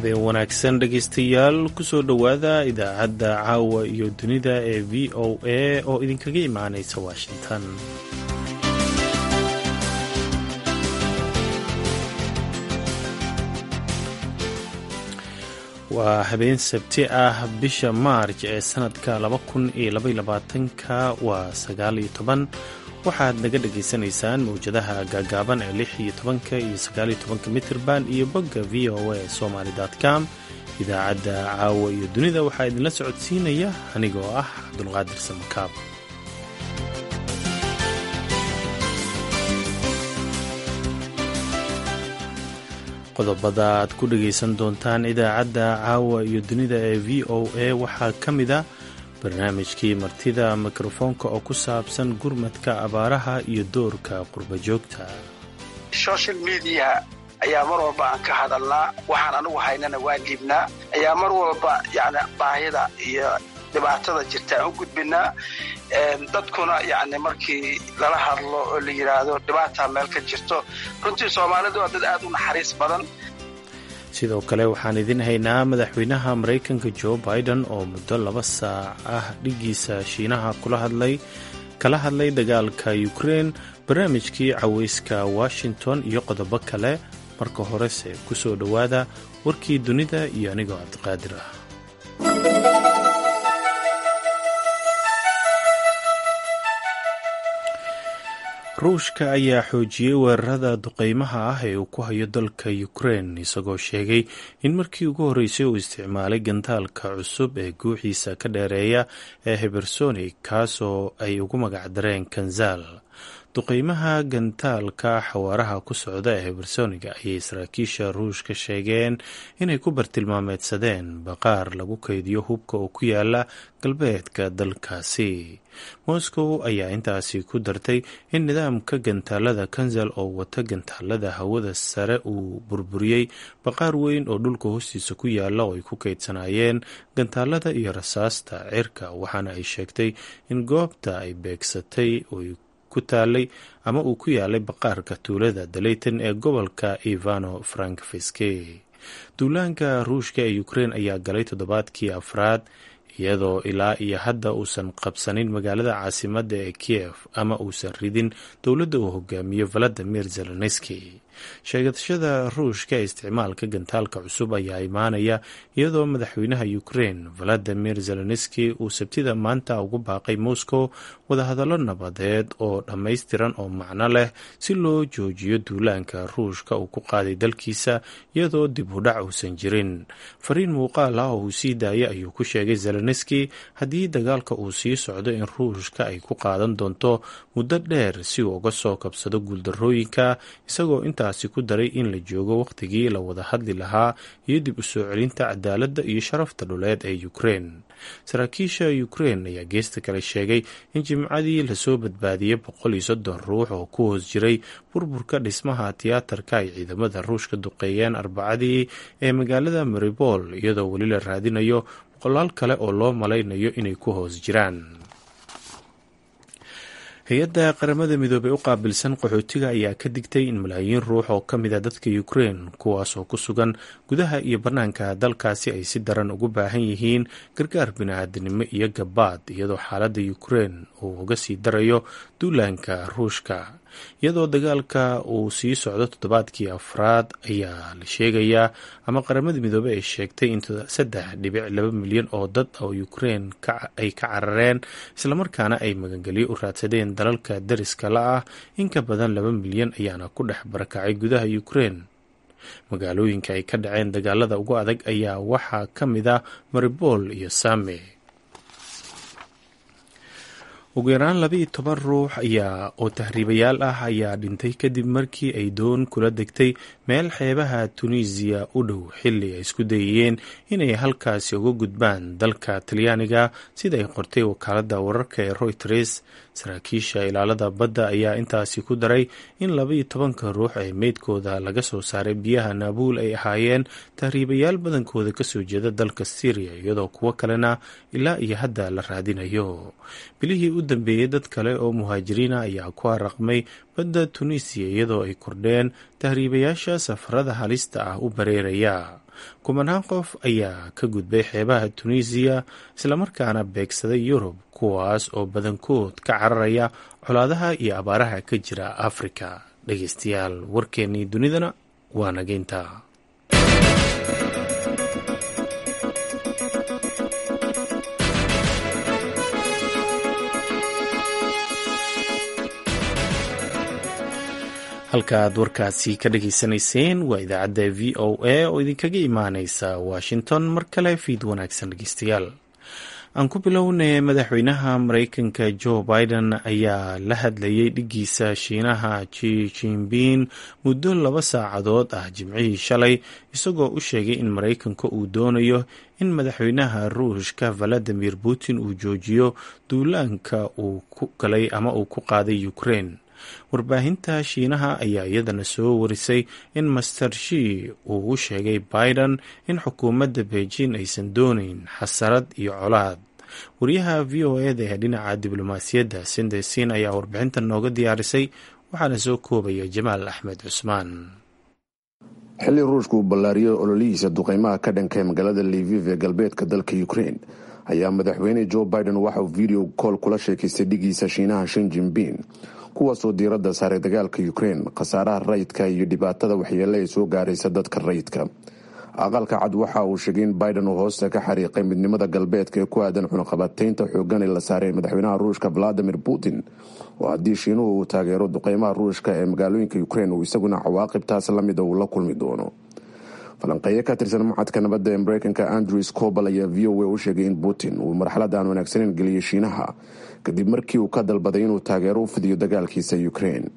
habeen wanaagsan dhegaystayaal kusoo dhowaada idaacadda caawa iyo dunida ee v o a oo idinkaga imaanaysa washington waa habeen sabti ah bisha maarj ee sanadka ka waa sagaaliyo toban waxaad naga dhagaysanaysaan mawjadaha gaagaaban ee lix iyo tobanka iyo sagaaliyo tobanka mitirban iyo bogga v o a somaly com idaacadda caawa iyo dunida waxaa idinla socodsiinaya anigoo ah cabdulqaadir samakaab qodobada aad ku dhagaysan doontaan idaacadda caawa iyo dunida ee v o a waxaa ka mid a barnaamijkii martida mikrofoonka oo ku saabsan gurmadka abaaraha iyo doorka qurba joogta social media ayaa mar walba aan ka hadalnaa waxaan anigu haynana waan dhiibnaa ayaa mar walba yani baahida iyo dhibaatada jirta aan u gudbinaa dadkuna yani markii lala hadlo oo la yidhaahdo dhibaataa meel ka jirto runtii soomaalidu waa dad aad u naxariis badan sidoo kale waxaan idin haynaa madaxweynaha maraykanka jo biden oo muddo laba saac ah dhigiisa shiinaha kula hadlay kala hadlay dagaalka ukrein barnaamijkii cawayska washington iyo qodobo kale marka horese ku soo dhowaada warkii dunida iyo anigoo cabdiqaadir ah ruushka ayaa xoojiyey weerarada duqeymaha ah ee uu ku hayo dalka ukrein isagoo sheegay in markii ugu horreysay uu isticmaalay gantaalka cusub ee guuxiisa ka dheereeya ee hebersonic kaasoo ay ugu magacdareen kanzal duqeymaha gantaalka xawaaraha ku socda ee hebersoniga ayay saraakiisha ruushka sheegeen inay ku bartilmaameedsadeen baqaar lagu kaydiyo hubka oo ku yaala galbeedka dalkaasi moscow ayaa intaasi ku dartay in nidaamka gantaalada kanzal oo wata gantaalada hawada sare uu burburiyey baqaar weyn oo dhulka hoostiisa ku yaala oo ay ku kaydsanaayeen gantaalada iyo rasaasta cirka waxaana ay sheegtay in goobta ay beegsatay ku taalay ama uu ku yaalay baqaarka tuulada dalayton ee gobolka ivano frankfiske duulaanka ruushka ee ukrein ayaa galay toddobaadkii afraad iyadoo ilaa iyo hadda uusan qabsanin magaalada caasimadda ee kiev ama uusan ridin dowladda uu hogaamiyo valadimir zelenski sheegashada ruushka ee isticmaalka gantaalka cusub ayaa imaanaya iyadoo madaxweynaha ukrein valadimir zelenski uu sabtida maanta ugu baaqay moscow wadahadallo nabadeed oo dhammaystiran oo macno leh si loo joojiyo duulaanka ruushka uu ku qaaday dalkiisa iyadoo dib u dhac uusan jirin fariin muuqaal ah oo uu sii daayay ayuu ku sheegay zelenski haddii dagaalka uu sii socdo in ruushka ay ku qaadan doonto muddo dheer si uu uga soo kabsado guuldarrooyinka isagoo intaasi ku daray in la joogo wakhtigii la wada hadli lahaa iyo dib u soo celinta cadaaladda iyo sharafta dhuleed ee ukrein saraakiisha ukrein ayaa geesta kale sheegay in jimcadii lasoo badbaadiyey boqol iyo soddon ruux oo ku hoos jiray burburka dhismaha tiyaatarka ay ciidamada ruushka duqeeyeen arbacadii ee magaalada maribol iyadoo weli la raadinayo boqolaal kale oo loo malaynayo inay ku hoos jiraan hay-adda qaramada midoobey u qaabilsan qaxootiga ayaa ka digtay in malaayiin ruux oo ka mid a dadka ukrein kuwaasoo ku sugan gudaha iyo bannaanka dalkaasi ay si daran ugu baahan yihiin gargaar bini-aadinimo iyo gabaad iyadoo xaaladda ukrein uu uga sii darayo duulaanka ruushka iyadoo dagaalka uu sii socdo toddobaadkii afraad ayaa la sheegayaa ama qaramada midoobey ay sheegtay in saddex dhibic laba milyan oo dad oo ukrein ay ka carareen islamarkaana ay magangelyo u raadsadeen dalalka dariska la ah in ka badan laba milyan ayaana ku dhex barakacay gudaha ukrein magaalooyinka ay ka dhaceen dagaalada ugu adag ayaa waxaa ka mid ah maribol iyo same ugu yaraan laba iyo toban ruux ayaa oo tahriibayaal ah ayaa dhintay kadib markii ay doon kula degtay meel xeebaha tunisiya u dhow xilli ay isku dayayeen inay halkaasi uga gudbaan dalka talyaaniga sida ay qortay wakaaladda wararka ee royters saraakiisha ilaalada badda ayaa intaasi ku daray in laba iyo tobanka ruux ee meydkooda laga soo saaray biyaha naabuul ay ahaayeen tahriibayaal badankooda kasoo jeeda dalka syriya iyadoo kuwo kalena ilaa iyo hadda la raadinayo bilihii u dambeeyey dad kale oo muhaajiriina ayaa ku haraqmay badda tunisiya iyadoo ay kordheen tahriibayaasha safarada halista ah u bareeraya kumanaan qof ayaa ka gudbay xeebaha tunisiya islamarkaana beegsaday yurub kuwaas oo badankood ka cararaya colaadaha iyo abaaraha ka jira afrika dhegeystayaal warkeennii dunidana waa nageynta halka aad warkaasi ka dhageysanayseen waa idaacadda v o a oo idinkaga imaaneysa washington mar kale fiid wanaagsan dhegeystayaal aan ku bilownay madaxweynaha mareykanka joe biden ayaa la hadlayay dhigiisa shiinaha ji jinbin muddo laba saacadood ah jimcihii shalay isagoo u sheegay in mareykanka uu doonayo in madaxweynaha ruushka valadimir putin uu joojiyo duulaanka uu ku galay ama uu ku qaaday ukraine warbaahinta shiinaha ayaa iyadana soo warisay in master shi uu u sheegay biden in xukuumadda beijing aysan doonayn xasarad iyo colaad wariyaha v o eda ee dhinaca diblomaasiyadda sindesin ayaa warbixintan nooga diyaarisay waxaana soo koobaya jamaal axmed cusmaan xilli ruushku uu ballaariyey ololihiisa duqeymaha ka dhankay magaalada liviv ee galbeedka dalka ukraine ayaa madaxweyne joe biden waxauu video kool kula sheekaystay dhigiisa shiinaha shin jinbin kuwaasoo diiradda saaray dagaalka ukraine khasaaraha rayidka iyo dhibaatada waxyeele ay soo gaaraysa dadka rayidka aqalka cad waxa uu sheegay in biden uu hoosta ka xariiqay midnimada galbeedka ee ku aadan cunaqabataynta xoogan ee la saaray madaxweynaha ruushka valadimir putin oo haddii shiinuhu uu taageero duqeymaha ruushka ee magaalooyinka ukraine uu isaguna cawaaqibtaas lamida uu la kulmi doono falanqeeye ka tirsan mucadka nabadda ee mareykanka andrew scobal ayaa v o a u sheegay in putin uu marxalad aan wanaagsaneyn geliyay shiinaha kadib markii uu ka dalbaday inuu taageero u fidiyo dagaalkiisa ukraine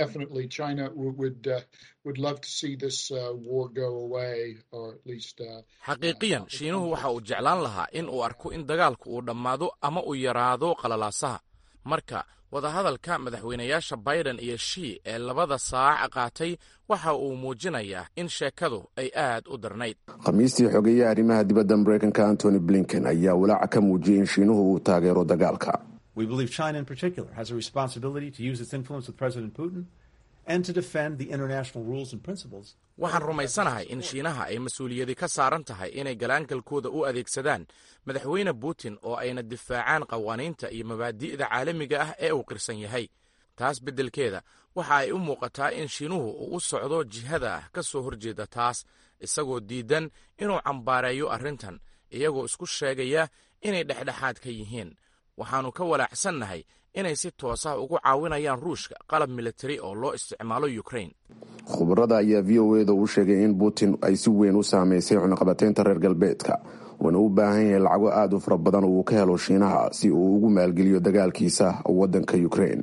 xaqiiqiyan shiinuhu waxa uu jeclaan lahaa in uu arko in dagaalku uu dhammaado ama uu yaraado qalalaasaha marka wadahadalka madaxweynayaasha biden iyo shii ee labada saac qaatay waxa uu muujinayaa in sheekadu ay aad u darnayd khamiistii xogeeyaha arrimaha dibadda mareykanka antony blinken ayaa walaaca ka muujiyey in shiinuhu uu taageero dagaalka We believe China in particular has a responsibility to use its influence with President Putin and to defend the international rules and principles. waxaan rumaysanahay in shiinaha ay mas-uuliyadi ka saaran tahay inay galaangalkooda u adeegsadaan madaxweyne putin oo ayna difaacaan qawaaniinta iyo mabaadi'da caalamiga ah ee uu qirsan yahay taas beddelkeeda waxa ay u muuqataa in shiinuhu uu u socdo jihada ah ka soo horjeeda taas isagoo diidan inuu cambaareeyo arrintan iyagoo isku sheegaya inay dhexdhexaad ka yihiin waxaannu ka walaacsannahay inay si toos ah ugu caawinayaan ruushka qalab militari oo loo isticmaalo ukraine khubarada ayaa v o eda u sheegay in putin ay si weyn u saameysay cunaqabateynta reer galbeedka uuna u baahan yahay lacago aada u fara badan uu ka helo shiinaha si uu ugu maalgeliyo dagaalkiisa waddanka ukraine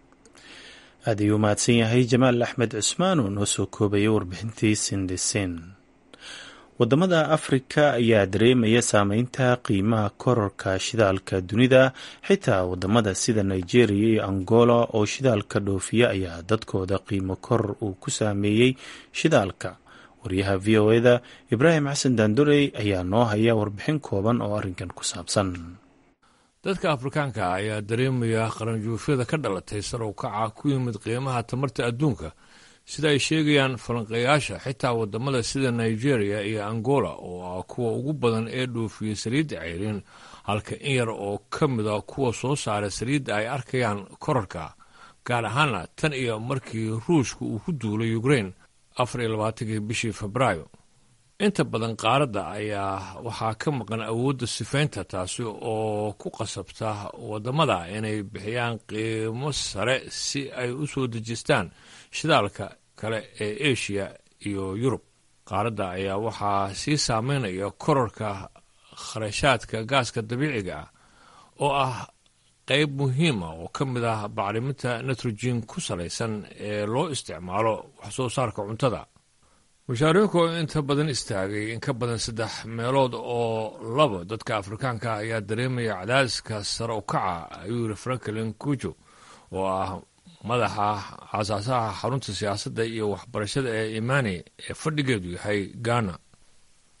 aad ayuu mahadsan yahay jamaal axmed cusmaan oo noo soo koobaya warbixintii sindisen wadamada afrika ayaa dareemaya saameynta qiimaha kororka shidaalka dunida xitaa wadamada sida nigeria iyo angola oo shidaalka dhoofiya ayaa dadkooda qiimo koror uu ku saameeyey shidaalka waryaha v o eda ibraahim xasan daandorey ayaa noo haya warbixin kooban oo arrinkan ku saabsan dadka afrikaanka ayaa dareemaya qaranjuufyada ka dhalatay sarow kaca ku yimid qiimaha tamarta adduunka sida ay sheegayaan falanqeeyaasha xitaa wadamada sida nigeria iyo angola oo ah kuwa ugu badan ee dhoofiyey saliidda ceyrin halka in yar oo ka mida kuwa soo saara saliidda ay arkayaan korarka gaar ahaana tan iyo markii ruushka uu ku duulay ukraine afar iyo labaatankii bishii febraayo inta badan qaaradda ayaa waxaa ka maqan awoodda sifaynta taasi oo ku qasabta wadamada inay bixiyaan qiimo sare si ay u soo dejistaan shidaalka kale ee asia iyo yurub qaaradda ayaa waxaa sii saameynaya korarka kharashaadka gaaska dabiiciga ah oo ah qayb muhiima oo ka mid ah bacriminta nitrogen ku salaysan ee loo isticmaalo waxsoo saarka cuntada mushaariinku inta badan istaagay in ka badan saddex meelood oo laba dadka afrikaanka ayaa dareemaya cadaadiska sare u kaca ayuu yiri franklin kujo oo ah madaxa aasaasaha xarunta siyaasadda iyo waxbarashada ee imani ee fadhigeedu yahay ghana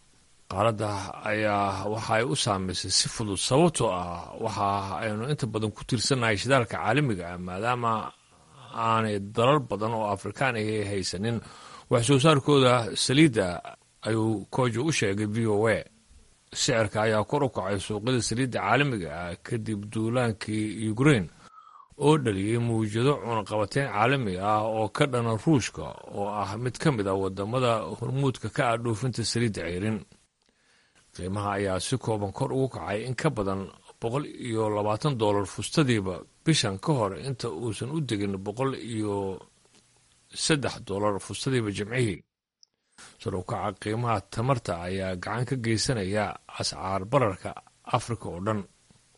qaaradda ayaa waxa ay u saameysay si fudud sababtoo ah waxa aynu inta badan ku tiirsannahay shidaalka caalamiga ah maadaama aanay dalal badan oo afrikaan ahi haysanin wax soo saarkooda saliidda ayuu koojo u sheegay v o a sicirka ayaa kor u kacay suuqyada saliidda caalamiga ah kadib duulaankii ukrain oo dhaliyey mawjado cunaqabateyn caalami ah oo ka dhana ruushka oo ah mid ka mid ah wadamada hormuudka ka ah dhoofinta saliidda ceyrin qiimaha ayaa si kooban kor ugu kacay in ka badan boqol iyo labaatan dollar fustadiiba bishan ka hor inta uusan u degin boqol iyo saddex dollar fustadiiba jimcihii sarukaca qiimaha tamarta ayaa gacan ka geysanaya ascaar bararka afrika oo dhan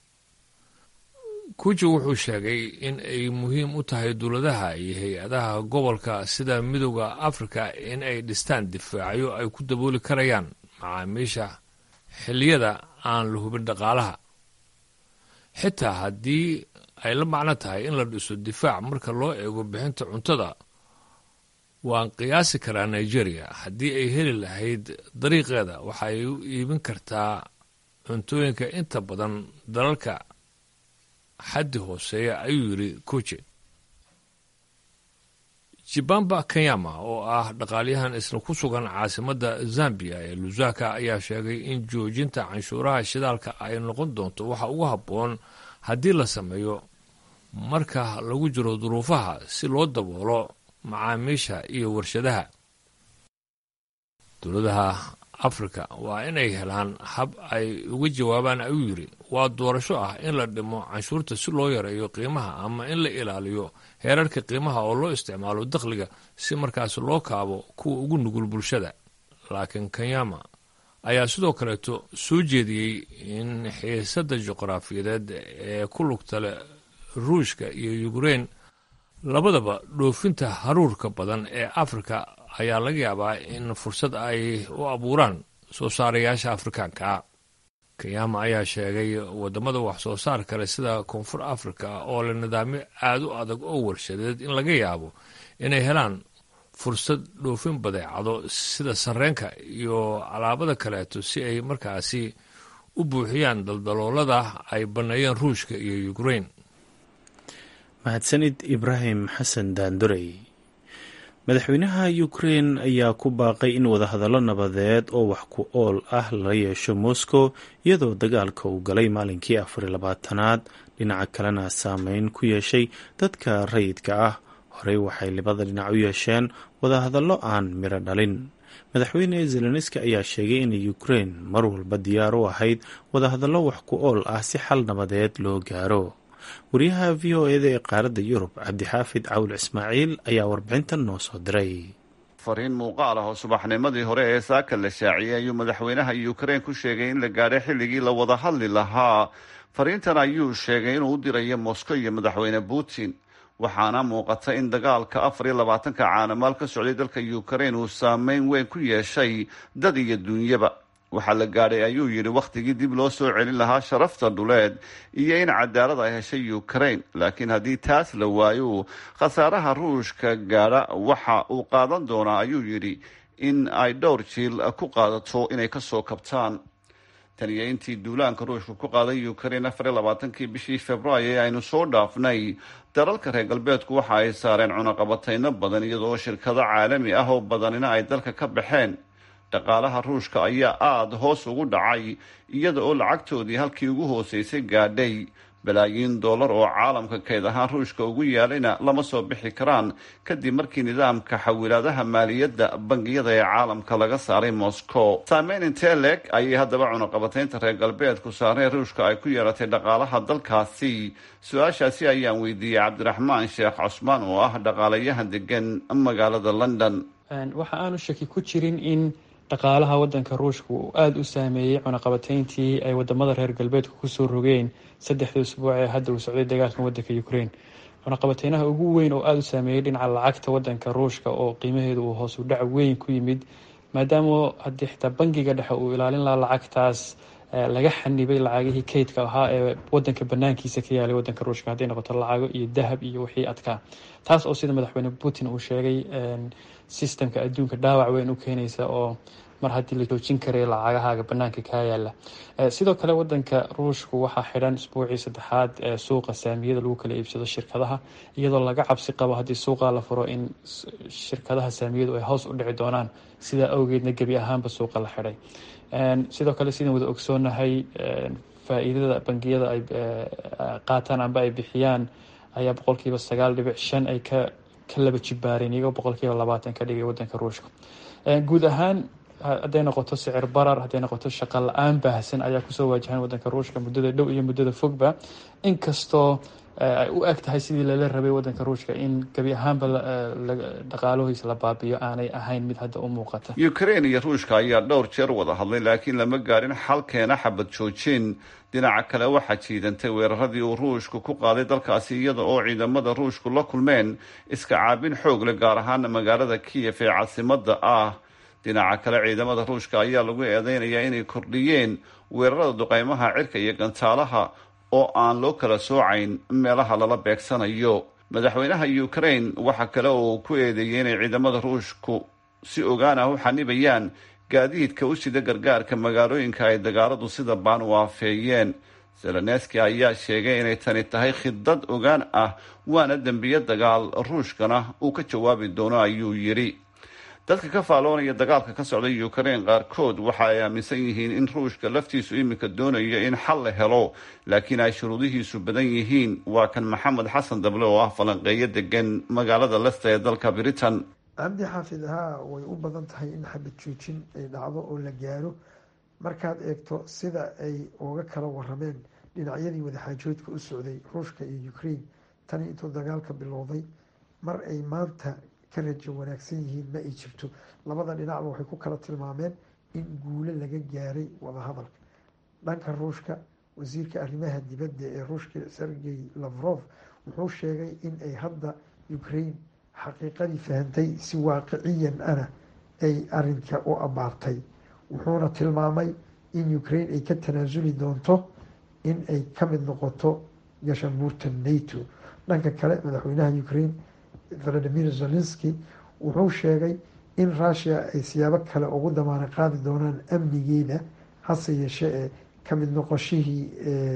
kuji wuxuu sheegay in ay muhiim u tahay dowladaha iyo hay-adaha gobolka sida midooda afrika in ay dhistaan difaacyo ay ku dabooli karayaan macaamiisha xilliyada aan la hubin dhaqaalaha xitaa haddii ay la macno tahay in la dhiso difaac marka loo eego bixinta cuntada waan qiyaasi karaa nigeria haddii ay heli lahayd dariiqeeda waxa ay u iibin kartaa cuntooyinka inta badan dalalka xaddi hooseeya ayuu yidhi koje jibamba kenyama oo ah dhaqaalyahan isla ku sugan caasimadda zambiya ee lusaka ayaa sheegay in joojinta canshuuraha shidaalka ay noqon doonto waxa ugu habboon haddii la sameeyo marka lagu jiro duruufaha si loo daboolo macaamiisha iyo warshadaha dowladaha afrika waa inay helaan hab ay uga jawaabaan ayuu yidhi waa doorasho ah in la dhimo canshuurta si loo yareeyo qiimaha ama in la ilaaliyo heerarka qiimaha oo loo isticmaalo dakhliga si markaas loo kaabo kuwa ugu nugul bulshada laakiin kenyama ayaa sidoo kaleeto soo jeediyey in xiisadda juqraafiyadeed ee ku lugta leh ruushka iyo ukrein labadaba dhoofinta haruurka badan ee afrika ayaa laga yaabaa in fursad ay u abuuraan soo saarayaasha afrikaanka kenyama ayaa sheegay wadamada wax soo saar kale sida koonfur afrika oo leh nidaamyo aada u adag oo warshadeed in laga yaabo inay helaan fursad dhoofin badeecado sida sarreenka iyo alaabada kaleeto si ay markaasi u buuxiyaan daldaloolada ay banneeyeen ruushka iyo ukrein mahadsanid ibraahim xasan daandorey madaxweynaha ukrein ayaa ku baaqay in wadahadallo nabadeed oo wax ku ool ah la yeesho moscow iyadoo dagaalka uu galay maalinkii afariy labaatanaad dhinaca kalena saameyn ku yeeshay dadka rayidka ah horey waxay labada dhinac u yeesheen wadahadallo aan miro dhalin madaxweyne zelenski ayaa sheegay in ukrein mar walba diyaar u ahayd wadahadallo wax ku ool ah si xal nabadeed loo gaaro wariyaha v o eda ee qaaradda yurub cabdixaafid cawl ismaaciil ayaa warbixintan noo soo diray fariin muuqaal ah oo subaxnimadii hore ee saaka la shaaciyey ayuu madaxweynaha ukrein ku sheegay in la gaadhay xilligii la wada hadli lahaa fariintan ayuu sheegay inuu u dirayo moscow iyo madaxweyne putin waxaana muuqata in dagaalka afar iyo labaatanka caanamaal ka socday dalka ukrein uu saameyn weyn ku yeeshay dad iyo duunyaba waxaa la gaadhay ayuu yidhi wakhtigii dib loo soo celin lahaa sharafta dhuleed iyo in cadaalad ay heshay ukraine laakiin haddii taas la waayo khasaaraha ruushka gaadha waxa uu qaadan doonaa ayuu yidhi in ay dhowr jiil ku qaadato inay kasoo kabtaan tan iyo intii duulaanka ruushka ku qaaday ukraine afar iyo labaatankii bishii februaayo ee aynu soo dhaafnay dalalka reer galbeedku waxa ay saareen cunaqabatayno badan iyadoo shirkado caalami ah oo badanina ay dalka ka baxeen dhaqaalaha ruushka ayaa aada hoos ugu dhacay iyada oo lacagtoodii halkii ugu hooseysay gaadhay balaayiin dollar oo caalamka kayd ahaan ruushka ugu yaalayna lama soo bixi karaan kadib markii nidaamka xawilaadaha maaliyadda bangiyada ee caalamka laga saaray moscow saameyn intee leeg ayay haddaba cunaqabataynta reer galbeedku saareen ruushka ay ku yeelatay dhaqaalaha dalkaasi su-aashaasi ayaan weydiiyey cabdiraxmaan sheekh cusmaan oo ah dhaqaalayahan degan magaalada london waxa aanu shaki ku jirin in dhaqaalaha wadanka ruushka uu aada u saameeyey cunaqabatayntii ay wadamada reer galbeedka kusoo rogeen saddexdii usbuuc ee hadda uu socday dagaalkan wadanka ukraine cunaqabateynaha ugu weyn oo aada u saameeyey dhinaca lacagta wadanka ruushka oo qiimaheedu uu hoos u dhac weyn ku yimid maadaama haddii xitaa bangiga dhexe uu ilaalin lahaa lacagtaas laga xanibay lacagihii kaydka ahaa ee wadanka banaankiisa ka yaalay wadanka ruushka hadday noqoto lacago iyo dahab iyo wixii adkaa taas oo sida madaxweyne putin uu sheegay sistemka adduunka dhaawac weyn u keenaysa oo mar haddii la joojin karay lacagahaaga banaanka kaa yaala sidoo kale wadanka ruushku waxaa xidhan isbuucii saddexaad ee suuqa saamiyada lagu kala iibsado shirkadaha iyadoo laga cabsi qabo haddii suuqa la furo in shirkadaha saamiyadu ay hoos u dhici doonaan sidaa awgeedna gebi ahaanba suuqa la xidhay sidoo kale sidaan wada ogsoonahay faa-iidada bangiyada ay qaataan amba ay bixiyaan ayaa boqolkiiba sagaal dhibic shan ay ka ka laba jibaareen iyagoo boqolkiiba labaatan ka dhigay wadanka ruushka guud ahaan hadday noqoto sicir barar hadday noqoto shaqa la-aan baahsan ayaa kusoo waajahan wadanka ruushka muddada dhow iyo muddada fogba inkastoo ay u eg tahay sidii lala rabay wadanka ruushka in gebi ahaanba dhaqaalahoisa la baabiyo aanay ahayn mid hadda u muuqata ukrain iyo ruushka ayaa dhowr jeer wada hadlay laakiin lama gaarin xalkeena xabad joojin dhinaca kale waxaa jiidantay weeraradii uu ruushku ku qaaday dalkaasi iyada oo ciidamada ruushku la kulmeen iska caabin xoog leh gaar ahaana magaalada kiyef ee caasimada ah dhinaca kale ciidamada ruushka ayaa lagu eedeynayaa inay kordhiyeen weerarada duqeymaha cirka iyo gantaalaha oo aan loo kala soocayn meelaha lala beegsanayo madaxweynaha ukrain waxa kale oo uu ku eedeeyey inay ciidamada ruushku si ogaan ah u xanibayaan gaadiidka u sida gargaarka magaalooyinka ay dagaaladu sida baan u aafeeyeen zelenski ayaa sheegay inay tani tahay khidad ogaan ah waana dembiye dagaal ruushkana uu ka jawaabi doono ayuu yidhi dadka ka faaloonaya dagaalka ka socda ukrain qaarkood waxa ay aaminsan yihiin in ruushka laftiisu iminka doonayo in xal la helo laakiin ay shuruudihiisu badan yihiin waa kan maxamed xasan dable oo ah falanqeeyo degan magaalada lesta ee dalka britain cabdi xaafid haa way u badan tahay in xabad joojin ay dhacdo oo la gaaro markaad eegto sida ay uga kala warameen dhinacyadii wadaxaajoodka u socday ruushka iyo ukraine tani intuu dagaalka bilowday mar ay maanta ka rajo wanaagsan yihiin ma ay jirto labada dhinacba waxay ku kala tilmaameen in guulo laga gaaray wadahadalka dhanka ruushka wasiirka arrimaha dibadda ee ruushka sergey lavrov wuxuu sheegay in ay hadda ukraine xaqiiqadii fahantay si waaqiciyan ana ay arinka u abaartay wuxuuna tilmaamay in ukraine ay ka tanaasuli doonto in ay ka mid noqoto gashamuurta nato dhanka kale madaxweynaha ukraine valadimir zelenski wuxuu sheegay in rushia ay siyaabo kale ugu damaano qaadi doonaan amnigeeda hase yeeshee ee ka mid noqoshihii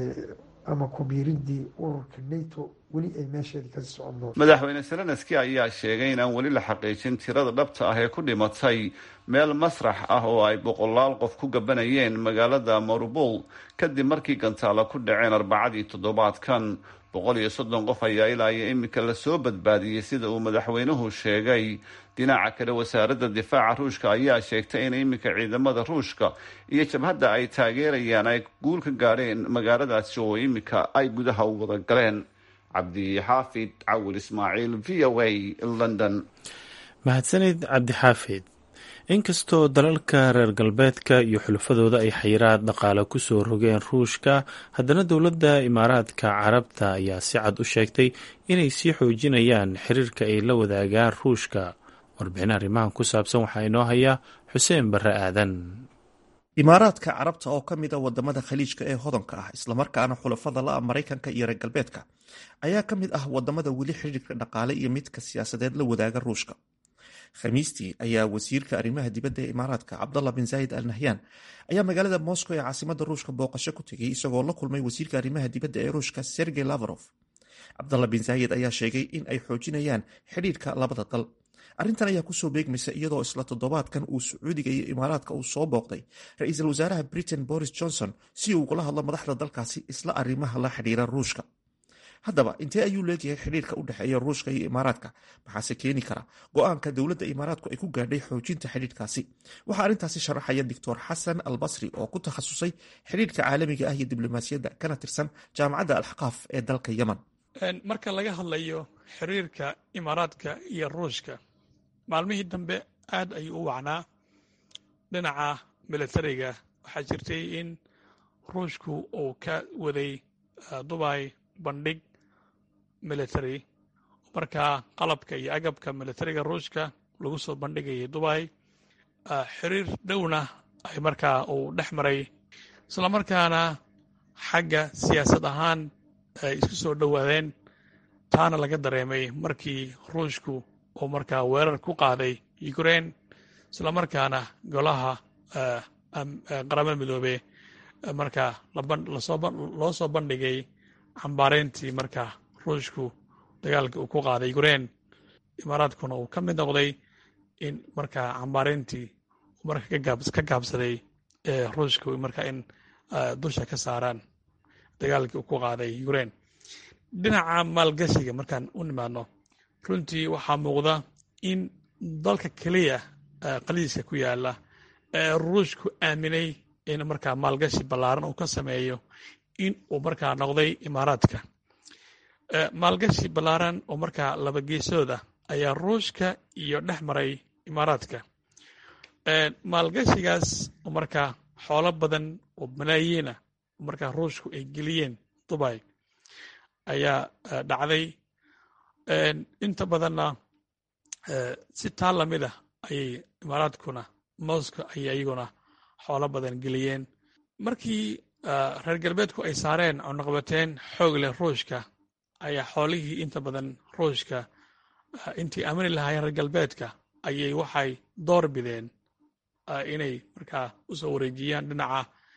ama kubiiridii ururka nato weli ay meesheedii kasii socon doonto madaxweyne zelenski ayaa sheegay in aan weli la xaqiijin tirada dhabta ah ee ku dhimatay meel masrax ah oo ay boqolaal qof ku gabanayeen magaalada marubol kadib markii gantaalo ku dhaceen arbacadii toddobaadkan boqol iyo soddon qof ayaa ilaa iyo iminka lasoo badbaadiyey sida uu madaxweynuhu sheegay dhinaca kale wasaaradda difaaca ruushka ayaa sheegtay in iminka ciidamada ruushka iyo jabhadda ay taageerayaan ay guul ka gaadheen magaaladaasi oo iminka ay gudaha u wada galeen cabdixaafid cawil ismaaciil v o a london mahadsanid cabdixaafid inkastoo dalalka reer galbeedka iyo xulafadooda ay xayiraad dhaqaale kusoo rogeen ruushka haddana dowladda imaaraadka carabta ayaa si cad u sheegtay inay sii xoojinayaan xiriirka ay la wadaagaan ruushka warbixin arrimahan ku saabsan waxaa inoo haya xuseen barre aadan imaaraadka carabta oo ka mid a wadamada khaliijka ee hodanka ah islamarkaana xulafada la-a maraykanka iyo reer galbeedka ayaa ka mid ah wadamada weli xiriirka dhaqaale iyo midka siyaasadeed la wadaaga ruushka khamiistii ayaa wasiirka arrimaha dibadda ee imaaraadka cabdallah bin zaayid al nahyan ayaa magaalada moscow ee caasimada ruushka booqasho ku tegay isagoo la kulmay wasiirka arrimaha dibadda ee ruushka sergey lavrov cabdallah bin zaayid ayaa sheegay in ay xoojinayaan xidhiirka labada dal arrintan ayaa kusoo beegmaysa iyadoo isla toddobaadkan uu sacuudiga iyo imaaraadka uu soo booqday ra-iisul wasaaraha britain boris johnson si uu ugula hadlo madaxda dalkaasi isla arrimaha la xidhiira ruushka haddaba intee ayuu leeyahay xidhiirka u dhexeeya ruushka iyo imaaraadka maxaase keeni kara go-aanka dowladda imaaraadku ay ku gaadhay xoojinta xidhiirkaasi waxaa arrintaasi sharaxaya doctor xasan albasri oo ku takhasusay xidhiirka caalamiga ah iyo diblomaasiyadda kana tirsan jaamacadda alxaqaaf ee dalka yemen marka laga hadlayo xiriirka imaaraadka iyo ruushka maalmihii dambe aad ayuu u wacnaa dhinaca milatariga waxaa jirtay in ruushku uu ka waday dubay bandhig military markaa qalabka iyo agabka militariga ruushka lagu soo bandhigayay dubay xiriir dhowna ay markaa uu dhex maray islamarkaana xagga siyaasad ahaan ay isku soo dhowaadeen taana laga dareemay markii ruushku uu markaa weerar ku qaaday ukraine islamarkaana golaha qaramada midoobe marka loo soo bandhigay cambaarayntii marka ruushku dagaalkii uu ku qaaday ukrain imaaraadkuna uu ka mid noqday in marka cambaarayntii marka ka gaabsaday ruushku marka in dusha ka saaraan dagaalkii uu ku qaaday ukrain dhinaca maalgashiga markaan u nimaadno runtii waxaa muuqda in dalka keliya qaliiska ku yaala ee ruushku aaminay in markaa maalgashi ballaaran uu ka sameeyo in uu markaa noqday imaaraadka maalgashi ballaaran oo markaa laba geesooda ayaa ruushka iyo dhex maray imaaraadka maalgashigaas oo markaa xoolo badan oo malaayiina oo markaa ruushku ay geliyeen dubai ayaa dhacday inta badanna si taa lamid ah ayay imaaraadkuna moscow ayay iyaguna xoolo badan geliyeen markii reer galbeedku ay saareen cunaqabateen xoog leh ruushka ayaa xoolihii inta badan ruushka intii aamini lahaayeen reer galbeedka ayay waxay door bideen inay markaa u soo wareejiyaan dhinaca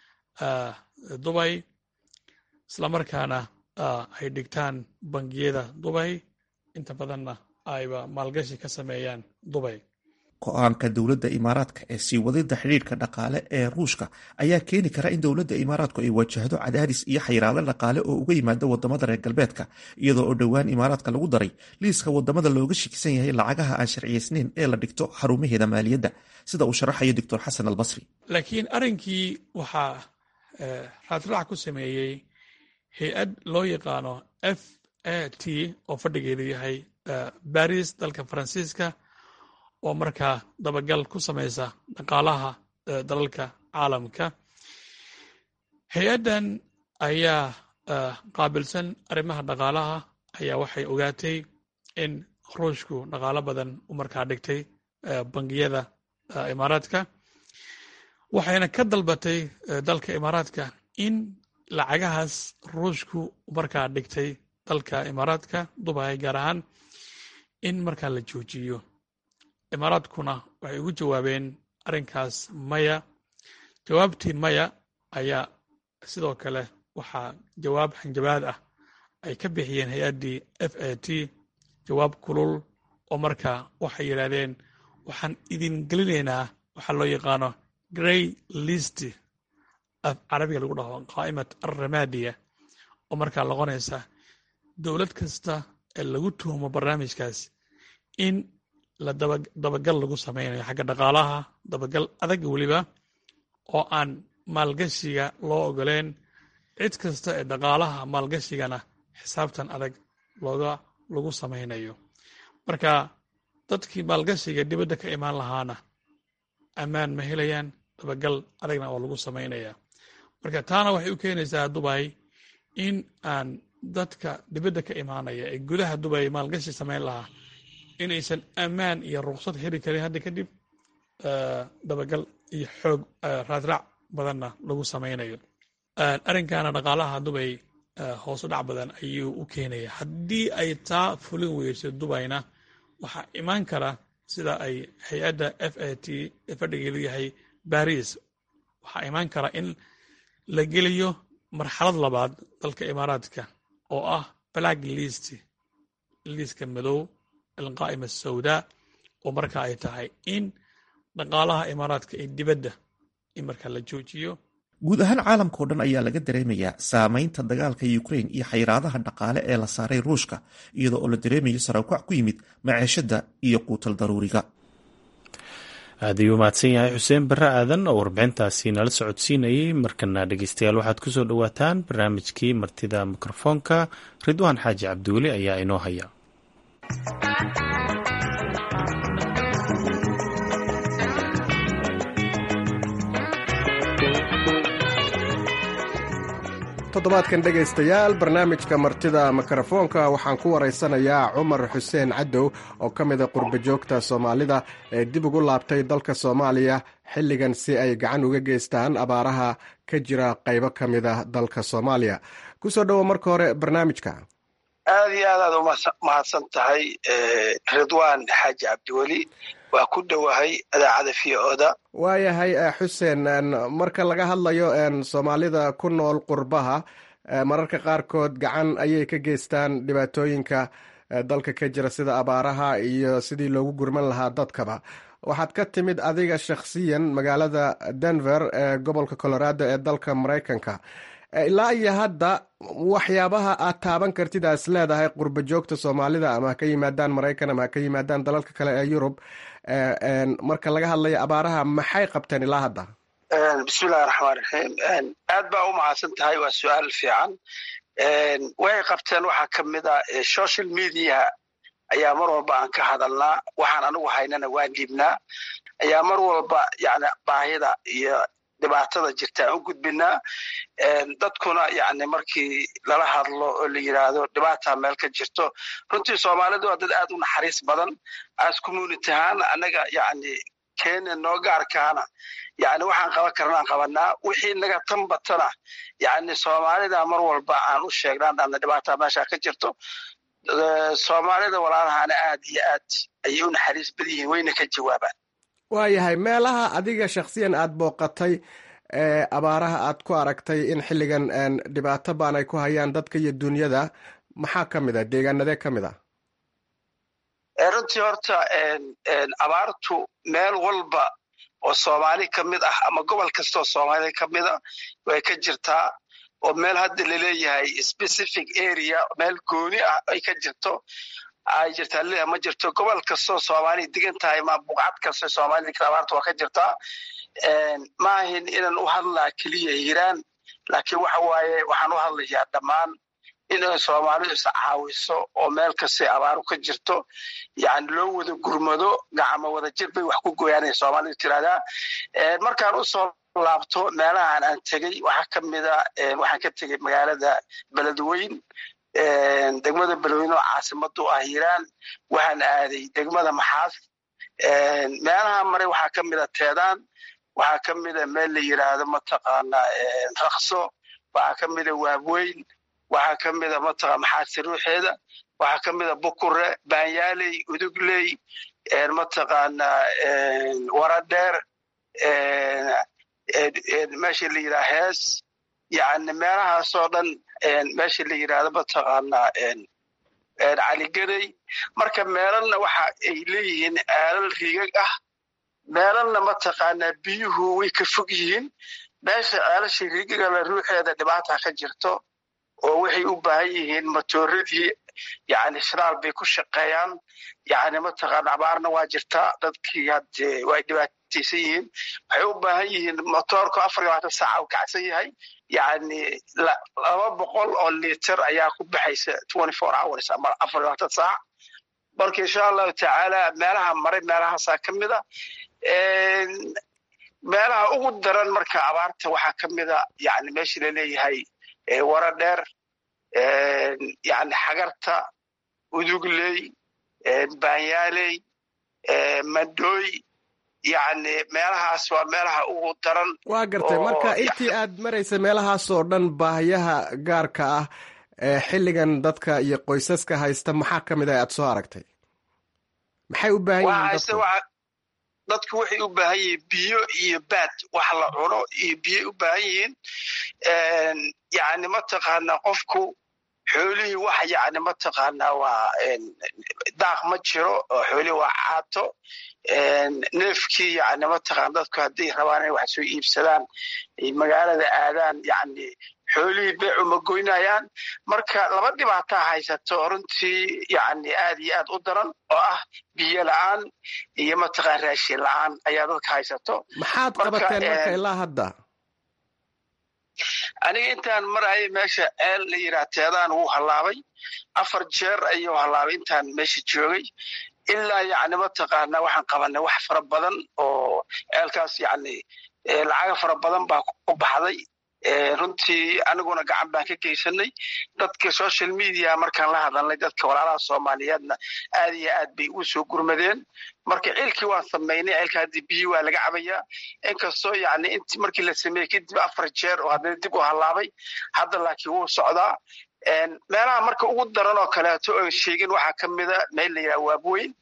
dubay islamarkaana ay dhigtaan bangiyada dubay inta badanna ayba maalgashi ka sameeyaan dubay go-aanka dowladda imaaraadka ee sii wadida xidhiirka dhaqaale ee ruushka ayaa keeni kara in dowladda imaaraadku ay wajahdo cadaadis iyo xayiraado dhaqaale oo uga yimaada wadamada reer galbeedka iyadoo oo dhowaan imaaraadka lagu daray liiska wadamada looga shakisan yahay lacagaha aan sharciyeysnayn ee la dhigto xarumaheeda maaliyadda sida uu sharaxayo doctor xasan albasri laakiin arrinkii waxaa raadraac ku sameeyey hay-ad loo yaqaano f a t oo fadhigeedu yahay baris dalka faransiiska oo markaa dabagal ku samaysa dhaqaalaha dalalka caalamka hay-addan ayaa qaabilsan arrimaha dhaqaalaha ayaa waxay ogaatay in ruushku dhaqaalo badan u markaa dhigtay bangiyada imaaraadka waxayna ka dalbatay dalka imaaraadka in lacagahaas ruushku markaa dhigtay dalka imaaraadka dubai gaar ahaan in markaa la joojiyo imaaraadkuna waxay ugu jawaabeen arrinkaas maya jawaabtii maya ayaa sidoo kale waxaa jawaab hanjabaad ah ay ka bixiyeen hay-addii f a t jawaab kulul oo markaa waxay yidhaahdeen waxaan idin gelinaynaa waxaa loo yaqaano grey list af carabiga lagu dhaho qaa'imat alramadiya oo markaa noqonaysa dowlad kasta ee lagu tuhumo barnaamijkaas in la dabagal lagu samaynayo xagga dhaqaalaha dabagal adag weliba oo aan maalgashiga loo ogoleen cid kasta ee dhaqaalaha maalgashigana xisaabtan adag looga lagu samaynayo marka dadkii maalgashiga dibadda ka imaan lahaana ammaan ma helayaan dabagal adagna oo lagu samaynaya marka taana waxay u keenaysaa dubay in aan dadka dibadda ka imaanaya ee gudaha dubay maalgashi samayn lahaa inaysan ammaan iyo ruqsad heli karin hadda kadib dabagal iyo xoog raadraac badanna lagu samaynayo arrinkaana dhaqaalaha dubay hoosu dhac badan ayuu u keenaya haddii ay taa fulin weyso dubayna waxaa imaan kara sida ay hay-adda f a t ee fadhigeedu yahay baris waxaa imaan kara in la geliyo marxalad labaad dalka imaaraadka oo ah black list liiska madow alqaa'ima sawdaa oo marka ay tahay in dhaqaalaha imaaraadka ee dibadda in marka la joojiyo guud ahaan caalamka o dhan ayaa laga dareemayaa saameynta dagaalka ukrain iyo xayiraadaha dhaqaale ee la saaray ruushka iyadoo oo la dareemayo saraakuac ku yimid maceeshada iyo quutal daruuriga aad ayuu mahadsan yahay xuseen barre aadan oo warbixintaasi nala socodsiinayay markana dhegeystayaal waxaad kusoo dhowaataan barnaamijkii martida mikrofoonka ridwaan xaaji cabdiweli ayaa inoo haya toddobaadkan dhegaystayaal barnaamijka martida mikrofoonka waxaan ku waraysanayaa cumar xuseen cadow oo ka mida qurba joogta soomaalida ee dib ugu laabtay dalka soomaaliya xilligan si ay gacan uga geystaan abaaraha ka jira qaybo ka mida dalka soomaaliya kusoo dhowo marka hore barnaamijka aad iyo aad aad umahadsan tahay ridwaan xaaji cabdiweli waa ku dhowahay idaacada v oda waayahay xuseen marka laga hadlayo soomaalida ku nool qurbaha mararka qaarkood gacan ayay ka geystaan dhibaatooyinka dalka ka jira sida abaaraha iyo sidii loogu gurman lahaa dadkaba waxaad ka timid adiga shakhsiyan magaalada denver ee gobolka colorado ee dalka maraykanka ilaa iyo hadda waxyaabaha aad taaban kartid aas leedahay qurba joogta soomaalida ama ha ka yimaadaan maraykan ama ha ka yimaadaan dalalka kale ee yurub marka laga hadlayo abaaraha maxay qabteen ilaa hadda bismillahi raxmaan raxiim aad baa u mahadsan tahay waa su-aal fiican way qabteen waxaa ka mid a social mediaha ayaa mar walba aan ka hadalnaa waxaan anigu haynana waan dhiibnaa ayaa mar walba yani baahida iyo dhibaatada jirta aan u gudbinaa dadkuna yani markii lala hadlo oo la yidhaahdo dhibaata meel ka jirto runtii soomaalidu waa dad aad u naxariis badan as community ahaan annaga yani kenya noo gaarkaana yani waxaan qaban karnaan qabanaa wixii naga tan batana yani soomaalida mar walba aan u sheegnaan ana dhibaata meesha ka jirto soomaalida walaalahaana aad iyo aad ayay u naxariis badan yihiin wayna ka jawaabaan waayahay meelaha adiga shakhsiyan aad booqatay ee abaaraha aad ku aragtay in xilligan dhibaato baan ay ku hayaan dadka iyo dunyada maxaa ka mid a deegaanadee ka mid a runtii horta abaartu meel walba oo soomaali ka mid ah ama gobol kasta oo soomaali ka mid a way ka jirtaa oo meel hadda laleeyahay specific area meel gooni ah ay ka jirto ay jirtaa leeyahay ma jirto gobol kastoo soomaaliya degan tahay ma buqcad kasta soomaaliya degan abaarta waa ka jirtaa ma ahin inaan u hadlaa keliya hiiraan laakiin waxa waaye waxaan u hadlayaa dhammaan inay soomaalidu is caawiso oo meel kastay abaaru ka jirto yani loo wada gurmado gacmo wada jir bay wax ku gooyaanay soomaalidu tiraahdaa markaan usoo laabto meelahan aan tegey waxaa ka mida waxaan ka tegey magaalada beledweyn degmada beledweyn oo caasimadu ah hiiraan waxaan aaday degmada maxaas meelaha maray waxaa ka mida teedaan waxaa ka mida meel la yiraahdo mataqaana rakso waxaa ka mida waabweyn waxaa ka mida mataqa maxaasi ruuxeeda waxaa ka mida bukure baanyaaley udugley mataqaana waradheer meesha la yidhaha hees yani meelahaasoo dhan meesha la yidhahdo mataqaana caligarey marka meelalna waxa ay leeyihiin aalal riigag ah meelalna mataqaana biyuhu way ka fog yihiin meesha ceelasha riigagala ruuxeeda dhibaata ka jirto oo waxay u baahan yihiin matooradii yani shiraal bay ku shaqeeyaan yani mataqaana abaarna waa jirtaa dadkii hadde way dhibaataysan yihiin waxay u baahan yihiin motoorku afar iyo labaatan saaca u kacsan yahay yani laba boqol oo liter ayaa ku baxaysa twenty four hours ama afar iyo labaatan saac marka insha allahu tacaala meelaha maray meelahaasaa ka mida meelaha ugu daran marka abaarta waxaa ka mida yani meesha laleeyahay wara dheer yani xagarta udugley baanyaaley madooy yani meelahaas waa meelaha ugu daran waa gartay marka intii aad maraysa meelahaasoo dhan baahiyaha gaarka ah ee xilligan dadka iyo qoysaska haysta maxaa ka mid ah aad soo aragtay maxay u baahan yihiin dadku waxay u baahan yihiin biyo iyo baad wax la cuno iyo biyoy u baahan yihiin yani mataqaana qofku xoolihii wax yani mataqaana waa daaq ma jiro oo xoolihii waa caato neefkii yani mataqaana dadku hadday rabaan inay wax soo iibsadaan magaalada aadaan yani xoolihii beecu ma goynayaan marka laba dhibaataa haysato runtii yani aad iyo aad u daran oo ah biyo la-aan iyo mataqaan raashin la-aan ayaa dadka haysato maxaad qabateen marka ilaa hadda aniga intaan marayay meesha ceel la yidhaha teedaan wuu hallaabay afar jeer ayuu hallaabay intaan meesha joogay ilaa yani mataqaana waxaan qabanay wax fara badan oo ceelkaas yani lacaga fara badan baa ku baxday runtii aniguna gacan baan ka geysanay dadka social media markaan la hadalnay dadka walaalaha soomaaliyeedna aad iyo aad bay u soo gurmadeen marka ciilkii waan samaynay ciilka haddii biyi waa laga cabayaa inkastoo yani int markii la sameeyey kadib afar jeer oo haddana dib u hallaabay hadda laakiin wuu socdaa meelaha marka ugu daran oo kaleeto oon sheegin waxaa ka mida meel la yidhaha waabweyn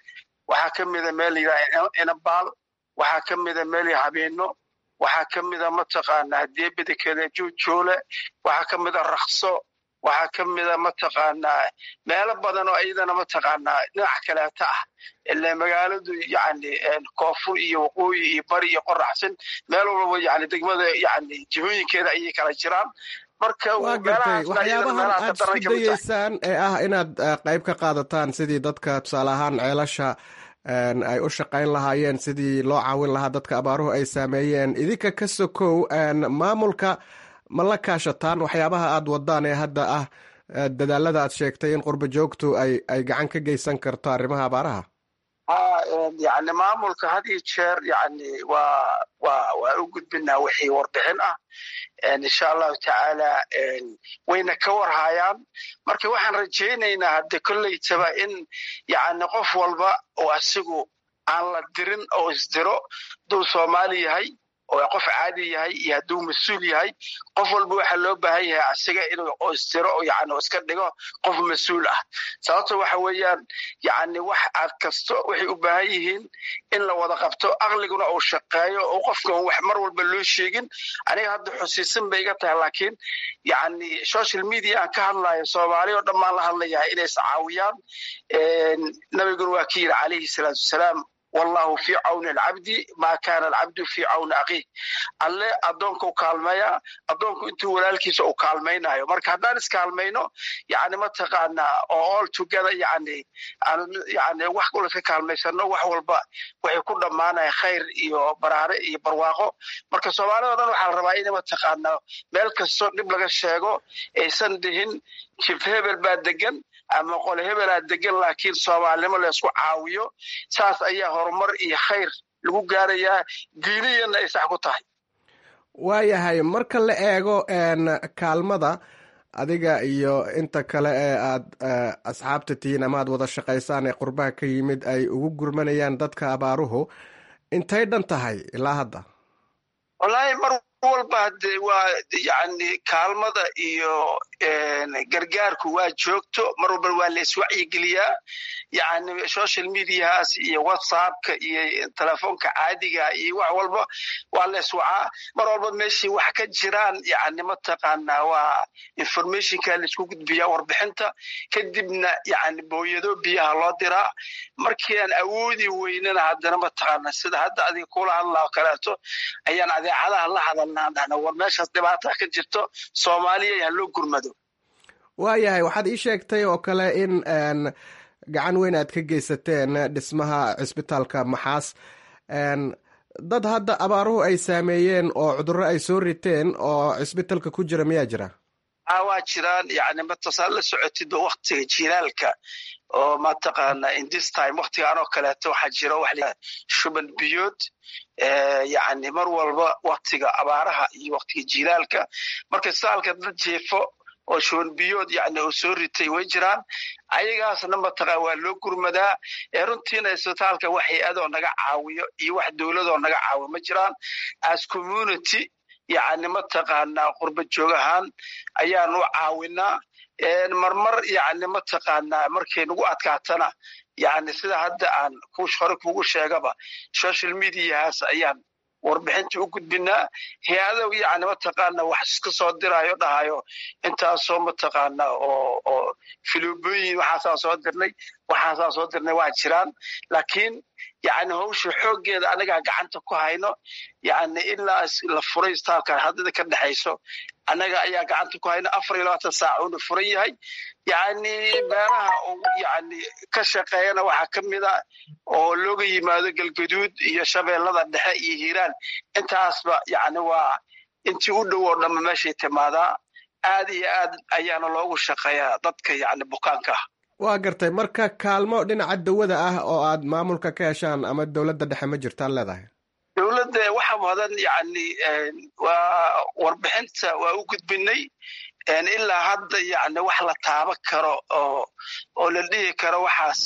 waxaa ka mida meel layidhaha inabaal waxaa ka mida meel habeeno waxaa ka mida mataqaanaa hadee bedekeeda juujoole waxaa ka mida rakso waxaa ka mida mataqaanaa meelo badan oo iyadana mataqaanaa dhinac kaleeta ah ile magaaladu yani koonfur iyo waqooyi iyo bari iyo qoraxsan meel walbaba yani degmada yani jihooyinkeeda ayay kala jiraan marka waa gartay waxyaabahan aad isku dayeysaan ee ah inaad qayb ka qaadataan sidii dadka tusaale ahaan ceelasha ay u shaqayn lahaayeen sidii loo caawin lahaa dadka abaaruhu ay saameeyeen idinka ka sokow maamulka ma la kaashataan waxyaabaha aad wadaan ee hadda ah dadaalada aad sheegtay in qurba joogtu ay ay gacan ka geysan karto arrimaha abaaraha ha yani maamulka had iyo jeer yani waa wa waan u gudbinaa wixii warbixin ah insha allahu tacaala wayna ka warhayaan marka waxaan rajaynaynaa hadde kolleytaba in yani qof walba oo asigu aan la dirin oo isdiro hadduu soomaali yahay oo qof caadi yahay iyo hadduu mas-uul yahay qof walba waxaa loo baahan yahay asiga inuu oo isdiro oo yani iska dhigo qof mas-uul ah sababto waxa weeyaan yani wax aad kasto waxay u baahan yihiin in la wada qabto aqliguna uu shaqeeyo oo qofkan wax mar walba loo sheegin aniga hadda xusiisan bay iga tahay laakiin yani social media aan ka hadlayo soomaali oo dhammaan la hadlayahay inay iscaawiyaan nabiguna waa ki yidhi calayhi salaatu wasalaam wallahu fii cawni alcabdi maa kaana alcabdu fii cawni akhiih alle addoonka u kaalmeeya addoonku intuu walaalkiisa uu kaalmaynayo marka haddaan iskaalmayno yani mataqaanaa oo all together yani yani wax kula ka kaalmaysano wax walba waxay ku dhammaanaya khayr iyo baraare iyo barwaaqo marka soomaalida o dhan waxaa la rabaa in mataqaanaa meel kastoo dhib laga sheego aysan dhihin jif hebel baa degan ama qole hebelaa degan laakiin soomaalinimo laysku caawiyo saas ayaa horumar iyo khayr lagu gaarayaa diiniyana ay sax ku tahay waayahay marka la eego kaalmada adiga iyo inta kale ee aad asxaabta tihiin ama aad wada shaqaysaan ee qurbaha ka yimid ay ugu gurmanayaan dadka abaaruhu intay dhan tahay ilaa hadda wallaahi mar walba hade waa yani kaalmada iyo gargaarku waa joogto mar walba waa la iswacyigeliyaa yani social mediahaas iyo whatsappka iyo telefoonka caadiga iyo wax walba waa la iswacaa mar walba meeshii wax ka jiraan yani mataqaanaa waa informationka laisku gudbiyaa warbixinta kadibna yani booyado biyaha loo diraa markii aan awoodi weynana haddana mataqaana sida hadda adiga kula hadlaa kaleeto ayaan adeecadaha la hadalnaa dhahna war meeshaas dhibaata ka jirto soomaaliya ha loo gurmado waayahay waxaad ii sheegtay oo kale in gacan weyn aad ka geysateen dhismaha cisbitaalka maxaas dad hadda abaaruhu ay saameeyeen oo cudurro ay soo riteen oo cisbitaalka ku jira miyaa jira a waa jiraan yani matasaa la socotid waktiga jilaalka oo mataqaana indis time waktigaan oo kaleeto waxaa jira waxa shuban biyood yani mar walba waktiga abaaraha iyo waktiga jilaalka marka saalka dad jeefo oo shuban biyood yani oo soo ritay way jiraan ayagaasna mataqa waa loo gurmadaa ee runtiina isbitaalka wax hay-adoo naga caawiyo iyo wax dowladoo naga caawiyo ma jiraan as community yani mataqaanaa qurba joog ahaan ayaan u caawinaa marmar yani mataqaanaa markay nagu adkaatana yani sida hadda aan hore kugu sheegaba social mediahaas ayaan warbixinta u gudbinaa hay-ado yani mataqaana wax iska soo dirayo dhahayo intaasoo mataqaana oo oo filibooyin waxaasaan soo dirnay waxaasaan soo dirnay waa jiraan laakiin yani hawsha xooggeeda anagaa gacanta ku hayno yani ilaa la furay istaalka haddada ka dhexayso annaga ayaa gacanta ku hayno afar iyo labaatan saac uuna furan yahay yani beeraha yani ka shaqeeyana waxaa ka mid a oo looga yimaado galgaduud iyo shabeellada dhexe iyo hiiraan intaasba yani waa intii u dhow oo dhamma meeshay timaadaa aad iyo aad ayaana loogu shaqeeyaa dadka yani bukaanka ah waa gartay marka kaalmo dhinaca dawada ah oo aad maamulka ka heshaan ama dowladda dhexe ma jirtaan leedahay dowladda waxa badan yani waa warbixinta waa u gudbinay ilaa hadda yani wax la taaban karo oo oo la dhihi karo waxaas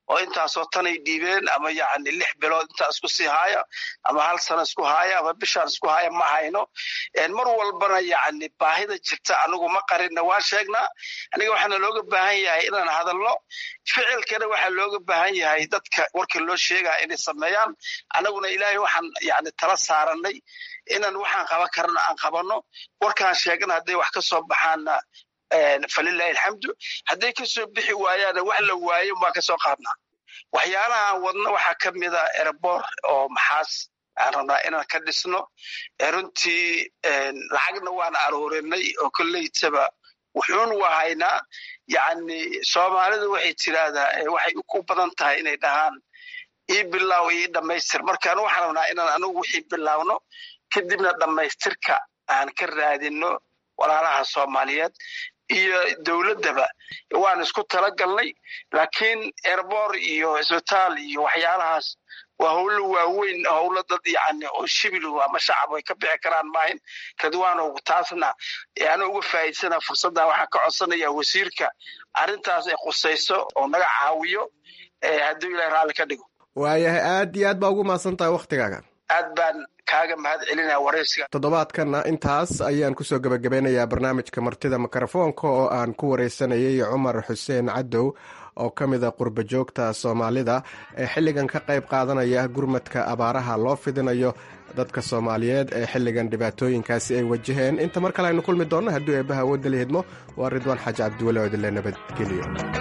oo intaasoo tanay dhiibeen ama yacni lix bilood intaa isku sii haaya ama hal sano isku haaya ama bishaan isku haaya ma hayno mar walbana yacni baahida jirta anigu ma qarinna waan sheegnaa aniga waxaana looga baahan yahay inaan hadalno ficilkana waxaa looga baahan yahay dadka warka loo sheegaya inay sameeyaan anaguna ilaahay waxaan yani tala saaranay inaan waxaan qaban karana aan qabanno warkaan sheegana hadday wax ka soo baxaanna falilahi alxamdu hadday kasoo bixi waayaana wax la waayo baan kasoo qaadnaa waxyaalaha aan wadno waxaa ka mida erebor oo maxaas aan rabnaa inaan ka dhisno runtii lacagna waan aroorinay oo kolleytaba wuxuun wahaynaa yacni soomaalidu waxay tiraahdaa waxay ku badan tahay inay dhahaan ii bilaaw ii dhammaystir markaan waxaan rabnaa inaan anigu wixii bilaawno kadibna dhammaystirka aan ka raadinno walaalaha soomaaliyeed iyo dowladdaba waan isku talagalnay laakiin erbor iyo isbitaal iyo waxyaalahaas waa howlo waaweyn howlo dad yacni oo shibilu ama shacab ay ka bixi karaan maahin radwaanow taasna ana uga faa'iidsana fursadda waxaan ka codsanayaa wasiirka arrintaas ay khusayso oo naga caawiyo hadduu ilahay raalli ka dhigo waayahay aad iyo aad baa ugu mahadsan tahay wakhtigaaga aad baan kaaga mahad celinaya waraysiga toddobaadkanna intaas ayaan kusoo gebagabeynayaa barnaamijka martida mikrofoonka oo aan ku wareysanayay cumar xuseen cadow oo ka mid a qurba joogta soomaalida ee xilligan ka qayb qaadanaya gurmadka abaaraha loo fidinayo dadka soomaaliyeed ee xilligan dhibaatooyinkaasi ay wajaheen inta mar kale aynu kulmi doonno hadduu eebbaha awoodda la hidmo waa ridwaan xaaji cabdiwale oo idinle nabadgeliyo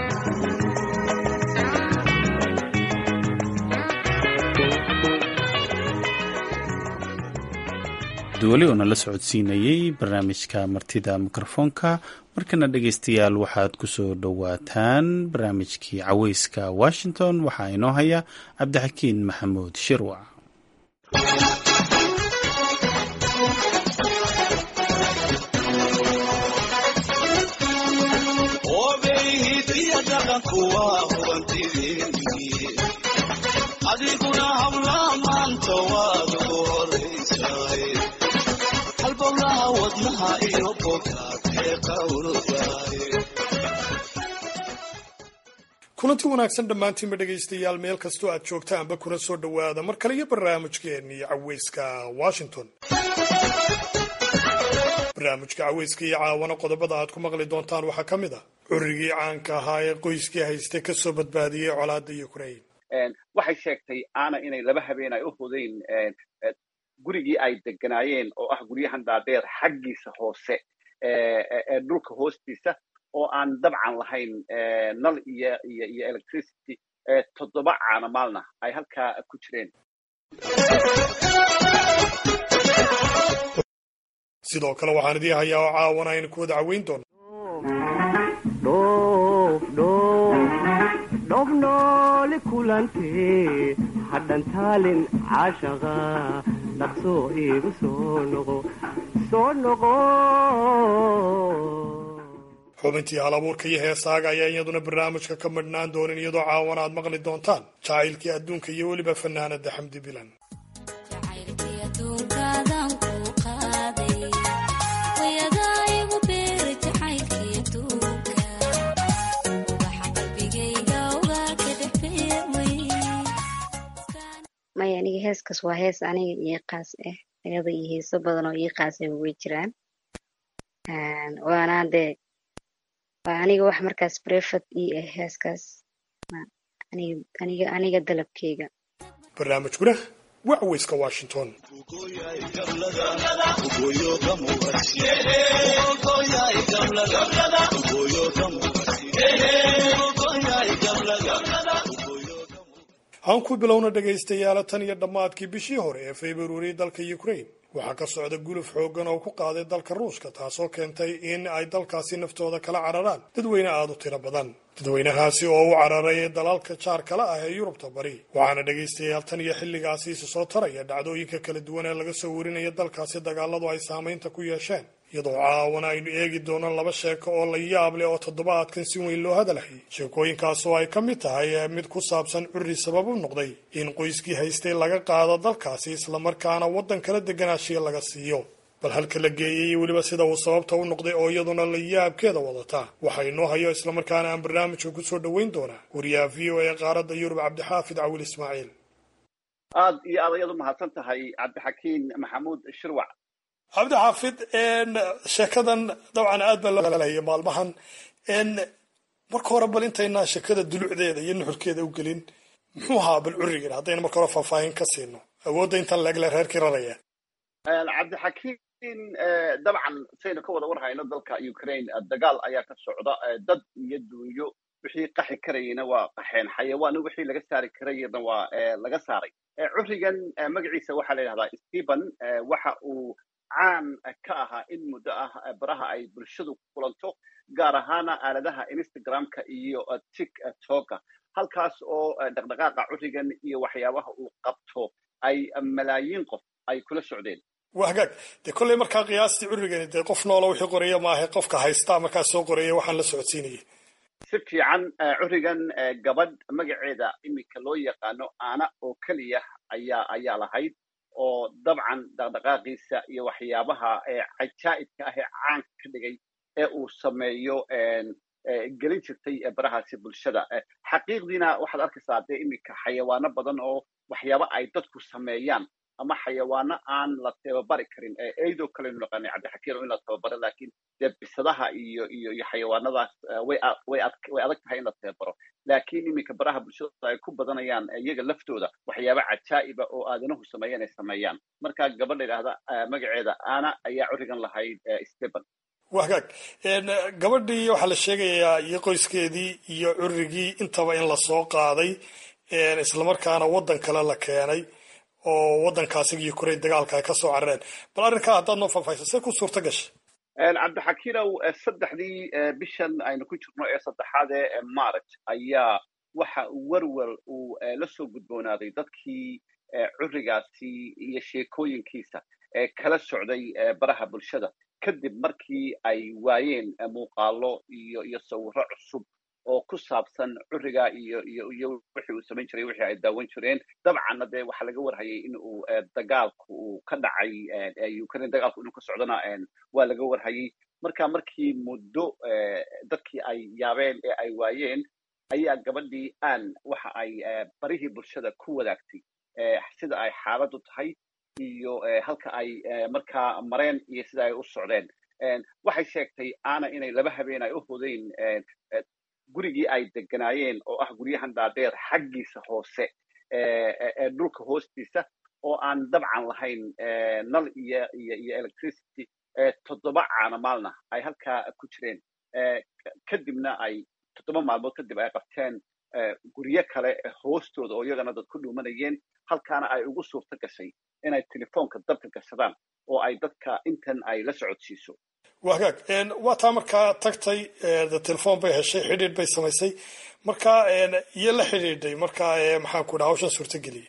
duwali oo nala socodsiinayey barnaamijka martida mikrofoonka markana dhegeystayaal waxaad ku soo dhowaataan barnaamijkii caweyska washington waxaa inoo haya cabdixakiin maxamuud shirwac kulanti wanaagsan dhammaantiinba dhegaystayaal meel kastoo aad joogtaanba kuna soo dhowaada mar kale iyo barnaamijkeennii caweyska washington barnaamijka caweyska iyo caawana qodobada aad ku maqli doontaan waxaa ka mid ah curigii caanka ahaa ee qoyskii haystay kasoo badbaadiyey colaada ukrain waxay sheegtay aana inay laba habeen ay u hudayn gurigii ay deganaayeen oo ah guryahan dhaadheer xaggiisa hoose ee dhulka hoostiisa oo aan dabcan lahayn nal iyo iyo iyo electricity toddoba caana maalna ay halkaa ku jireen sidoo kale waxaan idii hayaa oo caawana aynu ku wada caweyn doono dhobnooli kulantee hadhantaalin caashaqa dhaqsoo iigu soo noqo soo noqo xubintii hal abuurka iyo heesaaga ayaa iyaduna barnaamijka ka midhnaan doonin iyadoo caawana aad maqli doontaan jacaylkii adduunka iyo weliba fanaanada xamdi bilan maya aniga heeskaas waa hees aniga ii qaas ah ayada iyo heeso badan oo ii qaasah way jiraan waana dee waa aniga wax markaas brefad ii ah heeskaas aniga aniga dalabkeyga barnaamijkuna waa caweyska washington aan ku bilowna dhegaystayaala tan iyo dhammaadkii bishii hore ee februari dalka ukrain waxaa ka socda guluf xooggan oo ku qaaday dalka ruushka taasoo keentay in ay dalkaasi naftooda kala cararaan dadweyne aada u tiro badan dadweynahaasi oo u cararay dalalka jaar kale ah ee yurubta bari waxaana dhegaystayaal tan iyo xilligaasi isu soo taraya dhacdooyinka kala duwan ee laga soo warinaya dalkaasi dagaaladu ay saamaynta ku yeesheen iyadoo caawana aynu eegi doono laba sheeko oo la yaab leh oo toddobaadkan si weyn loo hadalhayay sheekooyinkaas oo ay ka mid tahay mid ku saabsan curri sabab u noqday in qoyskii haystay laga qaado dalkaasi islamarkaana waddan kala deganaashiya laga siiyo bal halka la geeyey iyo weliba sida uu sababta u noqday oo iyaduna la yaabkeeda wadataa waxaa inoo hayo islamarkaana aan barnaamijka kusoo dhoweyn doonaa wariyaha v o a qaaradda yurub cabdixaafid cawil ismaaciil aad iyo aad ayaad u mahadsan tahay cabdixakiin maxamuud shirwac cabdixaafid sheekadan dabcan aad baa loolalaya maalmahan marka hore bal intaynaan sheekada dulucdeeda iyo nuxurkeeda u gelin muxuu ahaa bal curigan haddayna marka hore faahfaahin ka siino awoodda intan leegle reerkii raraya cabdixakiin dabcan saynu ka wada warhayno dalka ukraine dagaal ayaa ka socda dad iyo duunyo wixii qaxi karayena waa qaxeen xayawaano wixii laga saari karayena waa laga saaray curigan magaciisa waxaa la yidhahdaa stephen waxa uu caan ka ahaa in muddo ah baraha ay bulshadu kulanto gaar ahaana aaladaha instagramka iyo tiktoka halkaas oo dhaqdhaqaaqa curigan iyo waxyaabaha uu qabto ay malaayiin qof ay kula socdeen waa hagaag dee kolley markaa qiyaastii curigani dee qof noola wixii qoraya maaha qofka haystaa markaa soo qoraya waxaan la socodsiinayay si fiican curigan gabadh magaceeda iminka loo yaqaano aana oo keliya ayaa ayaa lahayd oo dabcan dhaqdhaqaaqiisa iyo waxyaabaha cajaa'ibka ah ee caanka ka dhigay ee uu sameeyo gelin jirtay barahaasi bulshada xaqiiqdiina waxaad arkaysaa dee iminka xayawaano badan oo waxyaaba ay dadku sameeyaan ama xayawaano aan la tababari karin eidoo kalenu naqaanay cabdixakiin oo in la tababaro laakiin dee bisadaha iyo iyo iyo xayawaanadaas way way way adag tahay in la tababaro laakiin iminka baraha bulshada ay ku badanayaan iyaga laftooda waxyaaba cajaa'iba oo aadanuhu sameeyaan ay sameeyaan marka gabadha idhaahda magaceeda ana ayaa curigan lahayd stephen waa hagaag gabadhii waxaa la sheegayaa iyo qoyskeedii iyo curigii intaba in lasoo qaaday islamarkaana waddan kale la keenay oo waddankaasigi ukraine dagaalka ay ka soo carareen bal arrinkaa haddaad noo faahfaahisa see ku suurta gashay cabdixakiinow saddexdii bishan aynu ku jirno ee saddexaad ee march ayaa waxa werwer uu la soo gudboonaaday dadkii curigaasi iyo sheekooyinkiisa ee kala socday baraha bulshada kadib markii ay waayeen muuqaalo iyo iyo sawirro cusub oo ku saabsan curiga iyo iyo iyo wixii uu samayn jiray wixii ay daawan jireen dabcanna dee waxaa laga warhayay in uu dagaalku uu ka dhacay ukraine dagaalku inuu ka socdona waa laga warhayay marka markii muddo dadkii ay yaabeen ee ay waayeen ayaa gabadhii aan waxa ay barihii bulshada ku wadaagtay sida ay xaaladdu tahay iyo halka ay markaa mareen iyo sida ay u socdeen waxay sheegtay ana inay laba habeen ay u hodeyn gurigii ay deganaayeen oo ah guryahan dhaadheer xaggiisa hoose ee dhulka hoostiisa oo aan dabcan lahayn nal iyo iyo iyo electricity toddoba caana maalna ay halkaa ku jireen kadibna ay toddoba maalmood kadib ay qabteen guryo kale hoostooda oo iyagana dad ku dhuumanayeen halkaana ay ugu suurto gashay inay telefoonka dabka gashadaan oo ay dadka intan ay la socodsiiso waa hagaag waa taa markaa tagtay telefoon bay heshay xidhiidh bay samaysay marka iyo la xidhiidhay marka maxaan ku dhaha hawshan suurtageliyey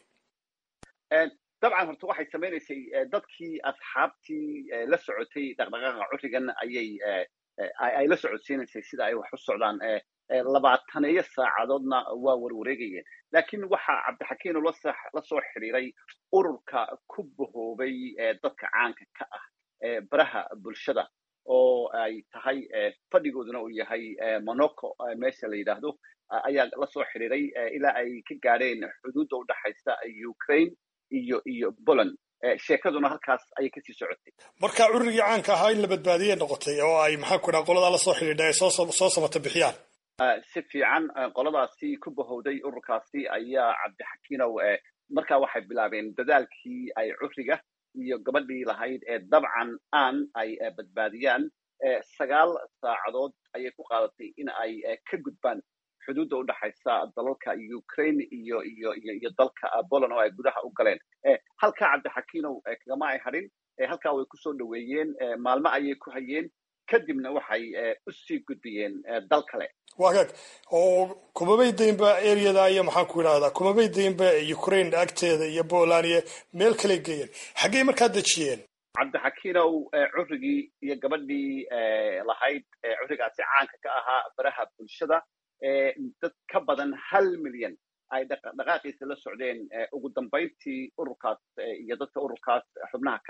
dabcan horta waxay samaynaysay dadkii asxaabtii la socotay dhaqdhaqaaqa curigan ayay ay la socodsiinaysay sida ay wax u socdaan labaataneeyo saacadoodna waa warwareegayeen laakiin waxaa cabdixakiino la soo xidhiiray ururka ku bahoobay dadka caanka ka ah baraha bulshada oo ay tahay fadhigooduna uu yahay monaco meesha la yidhaahdo ayaa la soo xidhiiray ilaa ay ka gaadheen xuduudda u dhaxaysa ukraine iyo iyo poland sheekaduna halkaas ayay kasii socotay marka curigii caanka ahaa in la badbaadiyay noqotay oo ay maxaan ku dhaha qoladaa la soo xidhiidha ay soo soo samata bixiyaan si fiican qoladaasi ku bahowday ururkaasi ayaa cabdixakiinow markaa waxay bilaabeen dadaalkii ay curiga iyo gabadhii lahayd ee dabcan aan ay badbaadiyaan sagaal saacadood ayay ku qaadatay in ay ka gudbaan xuduudda u dhaxaysa dalalka ukraine iyo iyo iyo iyo dalka poland oo ay gudaha u galeen halkaa cabdixakiinow kagama ay hadhin halkaa way kusoo dhoweeyeen maalmo ayay ku hayeen kadibna waxay u sii gudbiyeen dal kale waa hagaag oo kumabay daynba areada iyo maxaan ku idhahdaa kumabay daynba ukraine agteeda iyo poland iyo meel kale geeyeen xaggey markaa dejiyeen cabdixakiinow curigii iyo gabadhii lahayd curigaasi caanka ka ahaa baraha bulshada dad ka badan hal milyan ay dhaqaaqiisa la socdeen ugu dambayntii ururkaas iyo dadka ururkaas xubnaha ka ah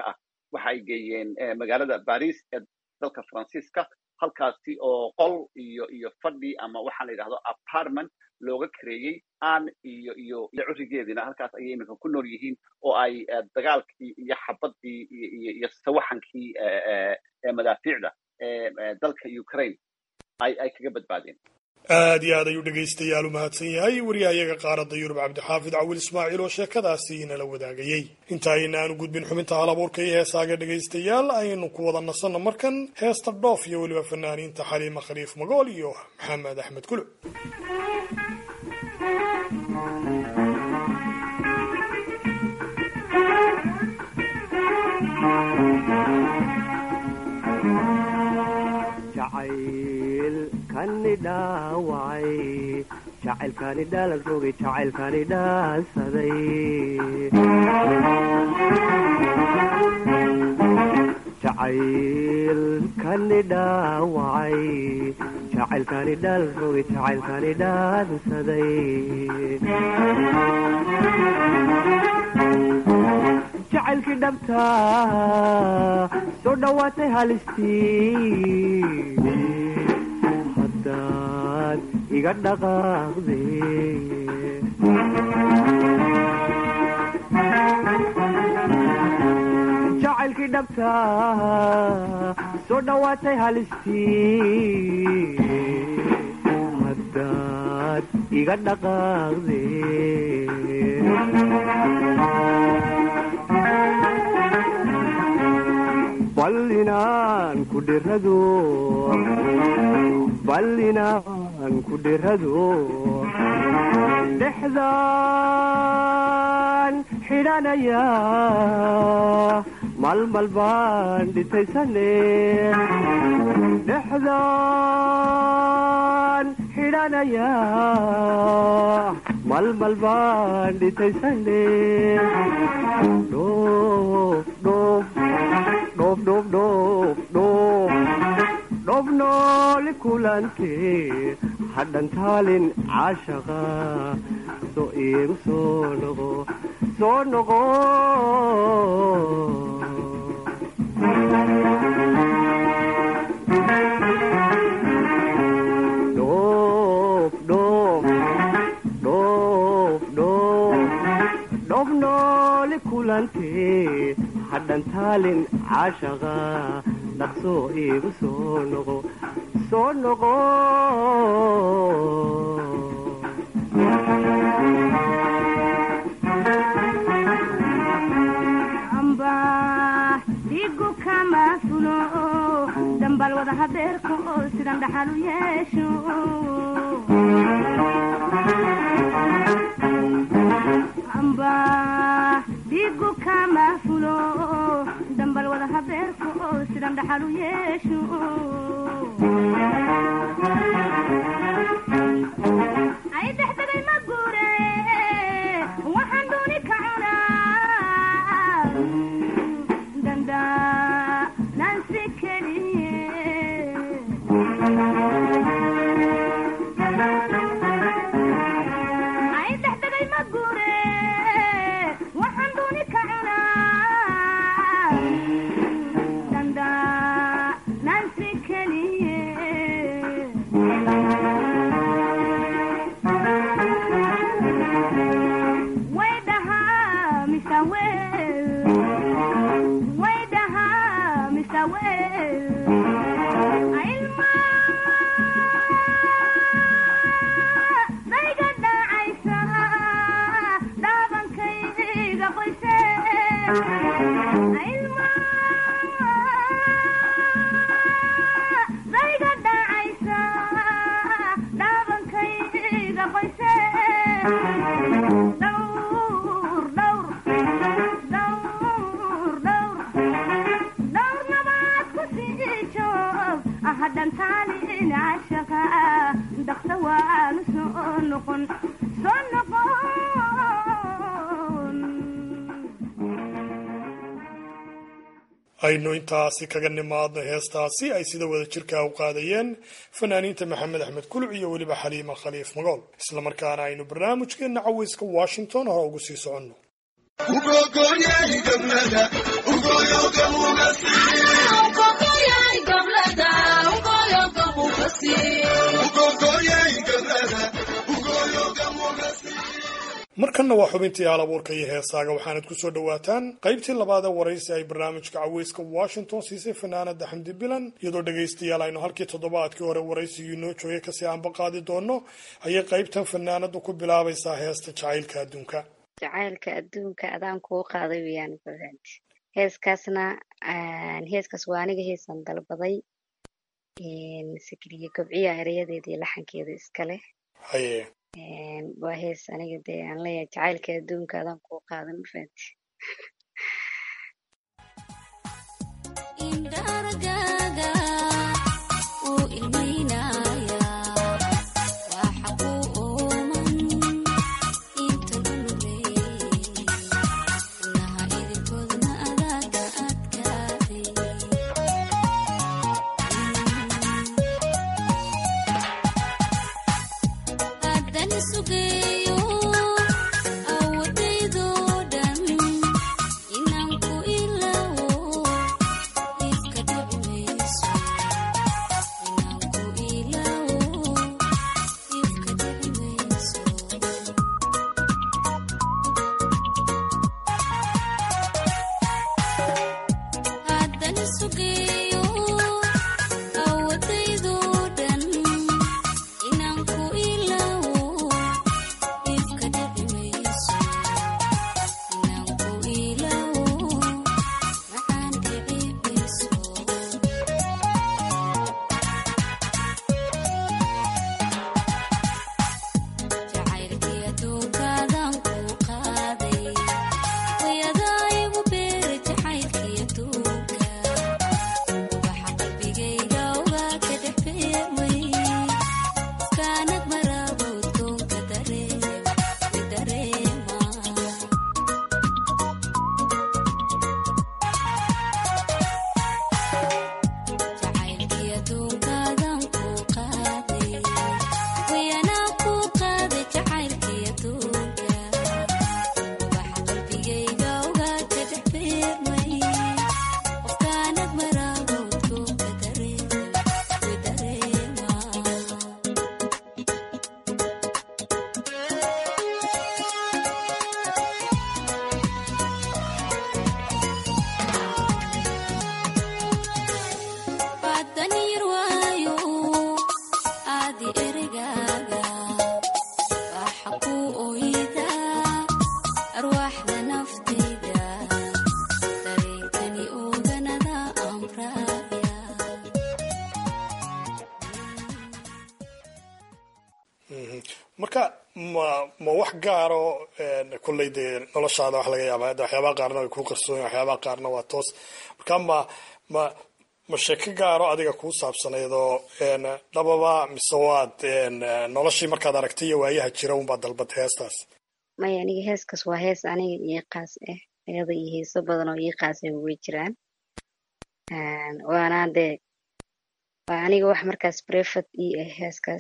waxa ay geeyeen magaalada baris ee dalka faransiiska halkaasi oo qol iyo iyo fadhi ama waxaa la yidhahdo apartment looga kareeyey aan iyo iyo iyo curigeediina halkaas ayay iminka ku nool yihiin oo ay dagaalkii iyo xabadii iyo iyo sawaxankii madaafiicda dalka ukraine ay ay kaga badbaadeen aad iyo aad ayuu dhegaystayaal u mahadsan yahay wariyahayaga qaaradda yurub cabdixaafid cawil ismaaciil oo sheekadaasi inala wadaagayey inta ayna aanu gudbin xubinta halabuurka iyo heesaaga dhegaystayaal aynu ku wada nasanno markan heesta dhoof iyo weliba fanaaniinta xaliima khaliif magool iyo maxamed axmed kuluc jacaylkani dhaawacay jacaylkani dhaalan rogay jacaylkani dhaansaday jacaylkani dhaawacay jacaylkani dhaalan rogay jacaylkani dhaansaday jacaylkii dhabtaa soo dhowaatay halistii haddaad iga dhaqaaqde jacaylkii dhabtaa soo dhowaatay halistii haddaad iga dhaqaaqde bal inaan ku dhirado bal inaan ku dhirado dhexdaan xidhanaya malmal baan dhitaysane dhexdaan xidhanaya malmal baan dhitaysane dhoof dhoof dhoof dhoof dhoof dhoof dhoof nooli kulantee hadhan taalin caashaqa soo iigu soo noqo soo noqo dhoof dhoof dhoof dhoof dhoof nooli kulantee hadhan taalin caashaqa dhaqsoo iigu soo noqo soo noqo amba dhigu kama fulo dambal wada habeerka oo sidan dhaxal u yeesho amba dhigu kama fulo dambal wada habeerka oo sidan dhaxal u yeesho ay dhexdegay ma guure waxaan dooni ka cunaa danda nansi keliye ay dhexdegay ma guure waxaan dooni ka cunaa danda nansi keliye way dhahaa mise weel way dhahaa mise weel ilma dayga dhacaysa dhaabankayga qoyse ilma dayga dhacaysa dhaabankayga qoyse dhowr dhowr dhowr dhowr dhowr nabaad ku sii joog hadhan taalin cashaqa dhaqsa waanu soo noqon soo noqon aynu intaasi kaga nimaadno heestaasi ay sida wada jirkaa u qaadayeen fanaaniinta maxamed axmed kuluc iyo weliba xaliima khaliif magool islamarkaana aynu barnaamijkeenna caweyska washington hore ugu sii soconno markanna waa xubintii hal abuurka iyo heesaaga waxaanad ku soo dhowaataan qaybtii labaadee waraysi ay barnaamijka caweyska washington siisay fanaanada xamdi bilan iyadoo dhegaystayaal aynu halkii toddobaadkii hore waraysigii noo joogay kasii aanba qaadi doono ayay qaybtan fanaanadu ku bilaabaysaa heesta jacaylka adduunka jacaylka adduunka adaan kuu qaaday weyaan fahanti heeskaasna heeskaas waa aniga heesan dalbaday sikriye gobciya erayadeeda iyo laxankeeda iska leh haye waa hees aniga dee aan leeyahay jacaylka adduunka adaan kuu qaaday ma fahanti marka ma ma wax gaaro kolley dee noloshaada wax laga yaaba hadda waxyaabaha qaarna way kuu qarsoon waxyaabaha qaarna waa toos marka ma ma ma sheeko gaaro adiga kuu saabsanaydoo dhababa mise waad noloshii markaad aragtay iyo waayaha jira unbaad dalbatay heestaas maya aniga heeskaas waa hees aniga ii qaas ah ayada iyo heeso badan oo ii qaas ah way jiraan waana dee waa aniga wax markaas brefat ii ah heeskaas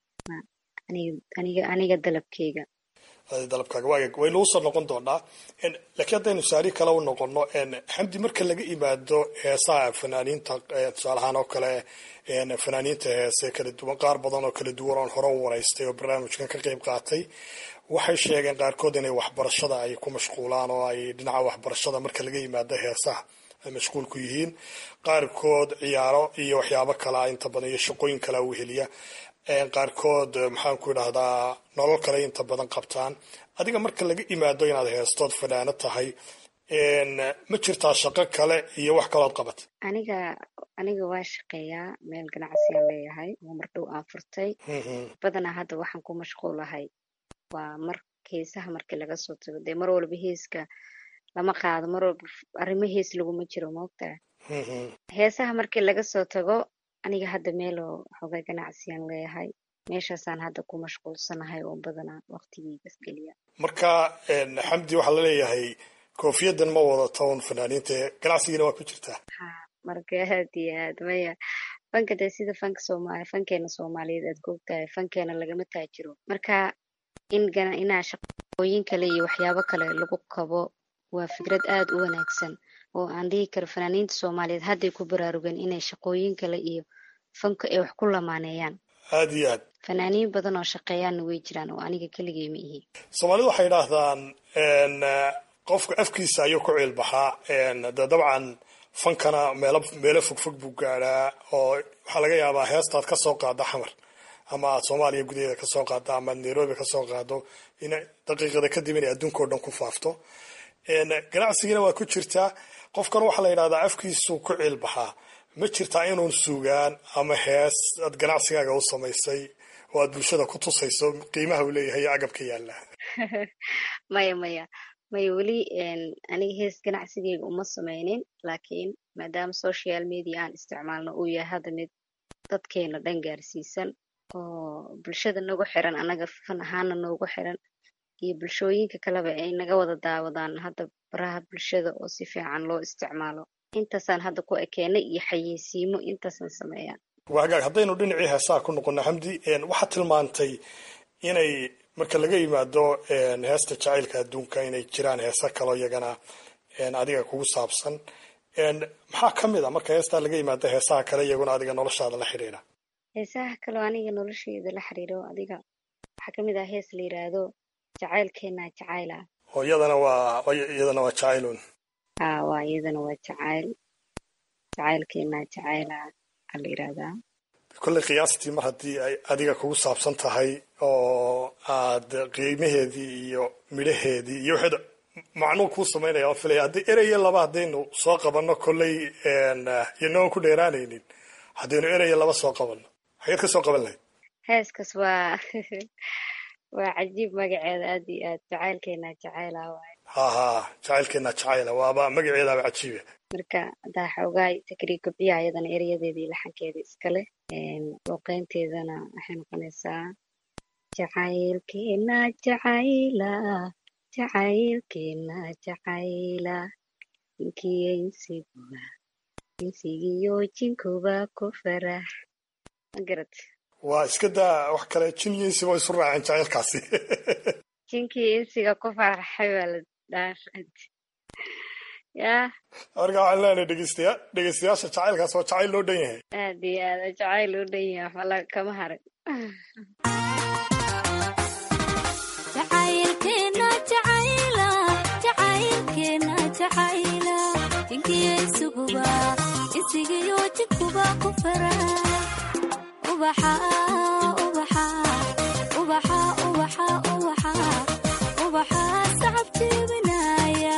aniga aniga dalabkeyga dalabkaaga waag way nagu soo noqon doonaa laakiin haddaynu saari kale u noqono xamdi marka laga imaado heesaha fanaaniinta tusaalahaan oo kale fanaaniinta heese kala duwan qaar badan oo kala duwan oon hore u waraystay oo barnaamijkan ka qeyb qaatay waxay sheegeen qaarkood inay waxbarashada ay ku mashquulaan oo ay dhinaca waxbarashada marka laga yimaado heesaha ay mashquul ku yihiin qaarkood ciyaaro iyo waxyaabo kalea inta badan iyo shaqooyin kalea weheliya qaarkood maxaan ku idhahdaa nolol kale inta badan qabtaan adiga marka laga imaado inaad heestood fanaano tahay ma jirtaa shaqo kale iyo wax kalood qabat aniga aniga waa shaqeeyaa meel ganacsiyaan leeyahay oo mar dhow aan furtay badanaa hadda waxaan ku mashquulahay waa mar heesaha markii laga soo tago dee mar walba heeska lama qaado mar walba arrimo hees laguma jiro moogtaa heesaha markii laga soo tago aniga hadda meeloo xogay ganacsiyaan leeyahay meeshaasaan hadda ku mashquulsanahay oo badanaa waqtigeygas geliya marka xamdi waxaa la leeyahay koofiyadan ma wadata un fanaaniinta ganacsigiina waa ku jirtaa ha marka aad iyo aad maya fanka dee sida fanka soomaali fankeena soomaaliyeed aad googtahay fankeena lagama taajiro marka in inaa shaqooyin kale iyo waxyaabo kale lagu qabo waa fikrad aada u wanaagsan oo aan dhihi karo fanaaniinta soomaaliyeed hadday ku baraarugeen inay shaqooyin kale iyo fanka ay wax ku lamaaneeyaan aada iyo aad fanaaniin badan oo shaqeeyaanna way jiraan oo aniga keligay ma ihi soomaalidu waxay idhaahdaan qofka afkiisa ayuu ku ciilbaxaa de dabcan fankana meelo meelo fogfog buu gaadhaa oo waxaa laga yaabaa heestaad ka soo qaada xamar ama aad soomaaliya gudaheeda kasoo qaado ama aad nairobi kasoo qaado in daqiiqada kadib inay adduunka o dhan ku faafto ganacsigina waa ku jirtaa qofkan waxaa la yidhahdaa afkiisuu ku ciilbaxaa ma jirtaa inuun sugaan ama hees aad ganacsigaaga u samaysay oo aad bulshada ku tusayso qiimaha uu leeyahay agabka yaalla maya maya maya weli aniga hees ganacsigeyga uma sameynin laakiin maadaama social media aan isticmaalno uu yahay hadda mid dadkeena dhan gaarsiisan oo bulshada nagu xiran anaga fan ahaana noogu xiran iyo bulshooyinka kaleba ay naga wada daawadaan hadda baraha bulshada oo si fiican loo isticmaalo intaasaan hadda ku ekeenay iyo xayeysiimo intaasaan sameeyaa waa hagaag haddaynu dhinacii heesaha ku noqono xamdi waxaad tilmaantay inay marka laga yimaado heesta jacaylka adduunka inay jiraan heesa kaloo iyagana adiga kugu saabsan maxaa ka mid a marka heestaa laga yimaado heesaha kale iyaguna adiga noloshaada la xidhiidha heesaha kaloo aniga nolosheyda la xiriiro adiga waxaa kamid ah hees la yiraahdo jacaylkeena jacayla oo iyadana waa iyadana waa jacaylun ha waa iyadana waa jacayl jacaylkeena jacayla aa la yirahdaa kolley qiyaastii mar haddii ay adiga kugu saabsan tahay oo aad qiimaheedii iyo midhaheedii iyo waxeed macnuu kuu samaynaya waan filaya haddii ereye laba haddaynu soo qabanno kolley iyanoon ku dheeraanaynin haddaynu ereye laba soo qabanno xageed ka soo qaban lahayd heeskaas waa waa cajiib magaceeda aad iyo aad jacaylkeena jacayla waaye ha ha jacaylkeena jacayla waaba magaceedaaba cajiibe marka haddaa xoogaay takriib gabciya ayadana erayadeeda iyo laxankeeda iskale looqeynteedana waxay noqonaysaa jacaylkeena jacayla jacaylkeena jacayla inkiyo insiguba insigiyo jinkuba ku farax magarad waa iska daa wax kale jin iyo insiba isu raaceen jacaylkaasi jinkii insiga ku faraxay baa la dhaafad ya marka waxaan leenahay dhegeystayaa dhegeystayaasha jacaylkaas waa jacayl loo dhan yahay aad iyo aad jacayl loo dhan yahay waxba la kama harin jacaylkeena jacayla jacaylkeena jacayla jinkiyo isuguba insigiyo jinkuba ku fara ubaxa ubaxa ubaxa ubaxa ubaxa ubaxa sacab jebinaya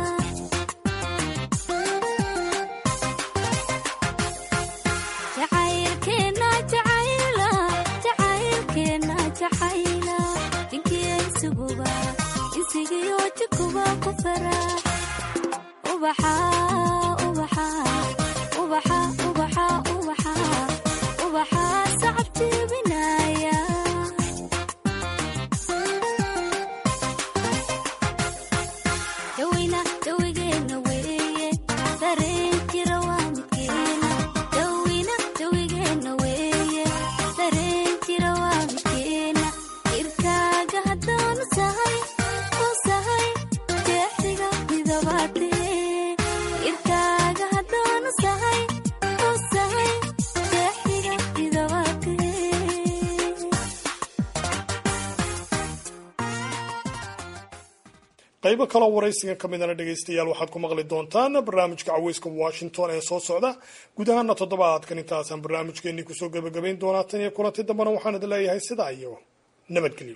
jacaylkeena jacayla jacaylkeena jacayla jinkiyo isuguba insigiyo jinkuba ku fara ubaxa ubaxa ubaxa ubaxa ubaxa ubaxa sacab jebinaya daweyna dawigeena weeye dareen jira waa midkeena daweyna dawigeena weeye dareen jira waa midkeena irkaaga haddaanu sahay u sahay jeexiga midabaatee irkaaga haddaanu sahay u sahay jeexiga midabaatee qaybo kaloo waraysigan ka midana dhegaystayaal waxaad ku maqli doontaan barnaamijka caweyska washington ee soo socda guud ahaana toddobaadkan intaasaan barnaamijkeenii kusoo gebagabayn doonaa tan iyo kulanti dambana waxaan idin leeyahay sidaa iyo nabadgelyo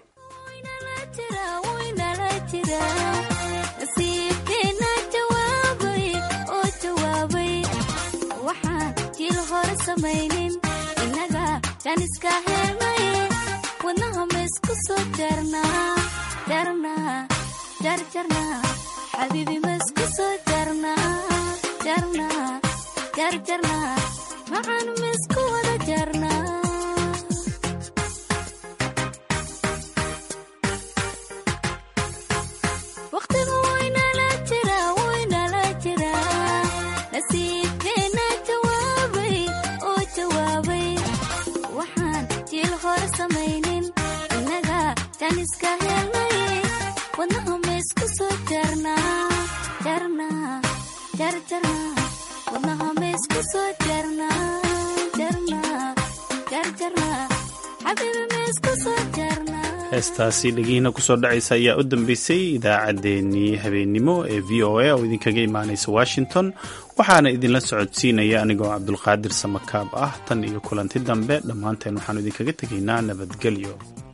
nasiibkeena jawaabay oo jawaabay waxaan jil hore samaynin innaga jan iska helnay wadnaha ma isku soo jarnaa jarnaa jarjarnaa xabiibi ma isku soo jarnaa jarnaa jarjarnaa maxaan ma isku wada jarnaa waqtigu waynala jira waynala jira nasiibkeena jawaabay oo jawaabay waxaan jiil hore samaynin innaga jan iska helnay wadnaha ma isku soo jarnaa jarnaa jarjarnaa wadnaha maysku soo jarnaa jarnaa jarjarnaa xabiibi maysku soo jarnaa heestaasi dhegihiina kusoo dhacaysa ayaa u dambeysay idaacaddeenii habeennimo ee v o a oo idinkaga imaanaysa washington waxaana idinla socodsiinaya anigoo cabdulqaadir samakaab ah tan iyo kulanti dambe dhammaanteen waxaanu idinkaga tegaynaa nabadgelyo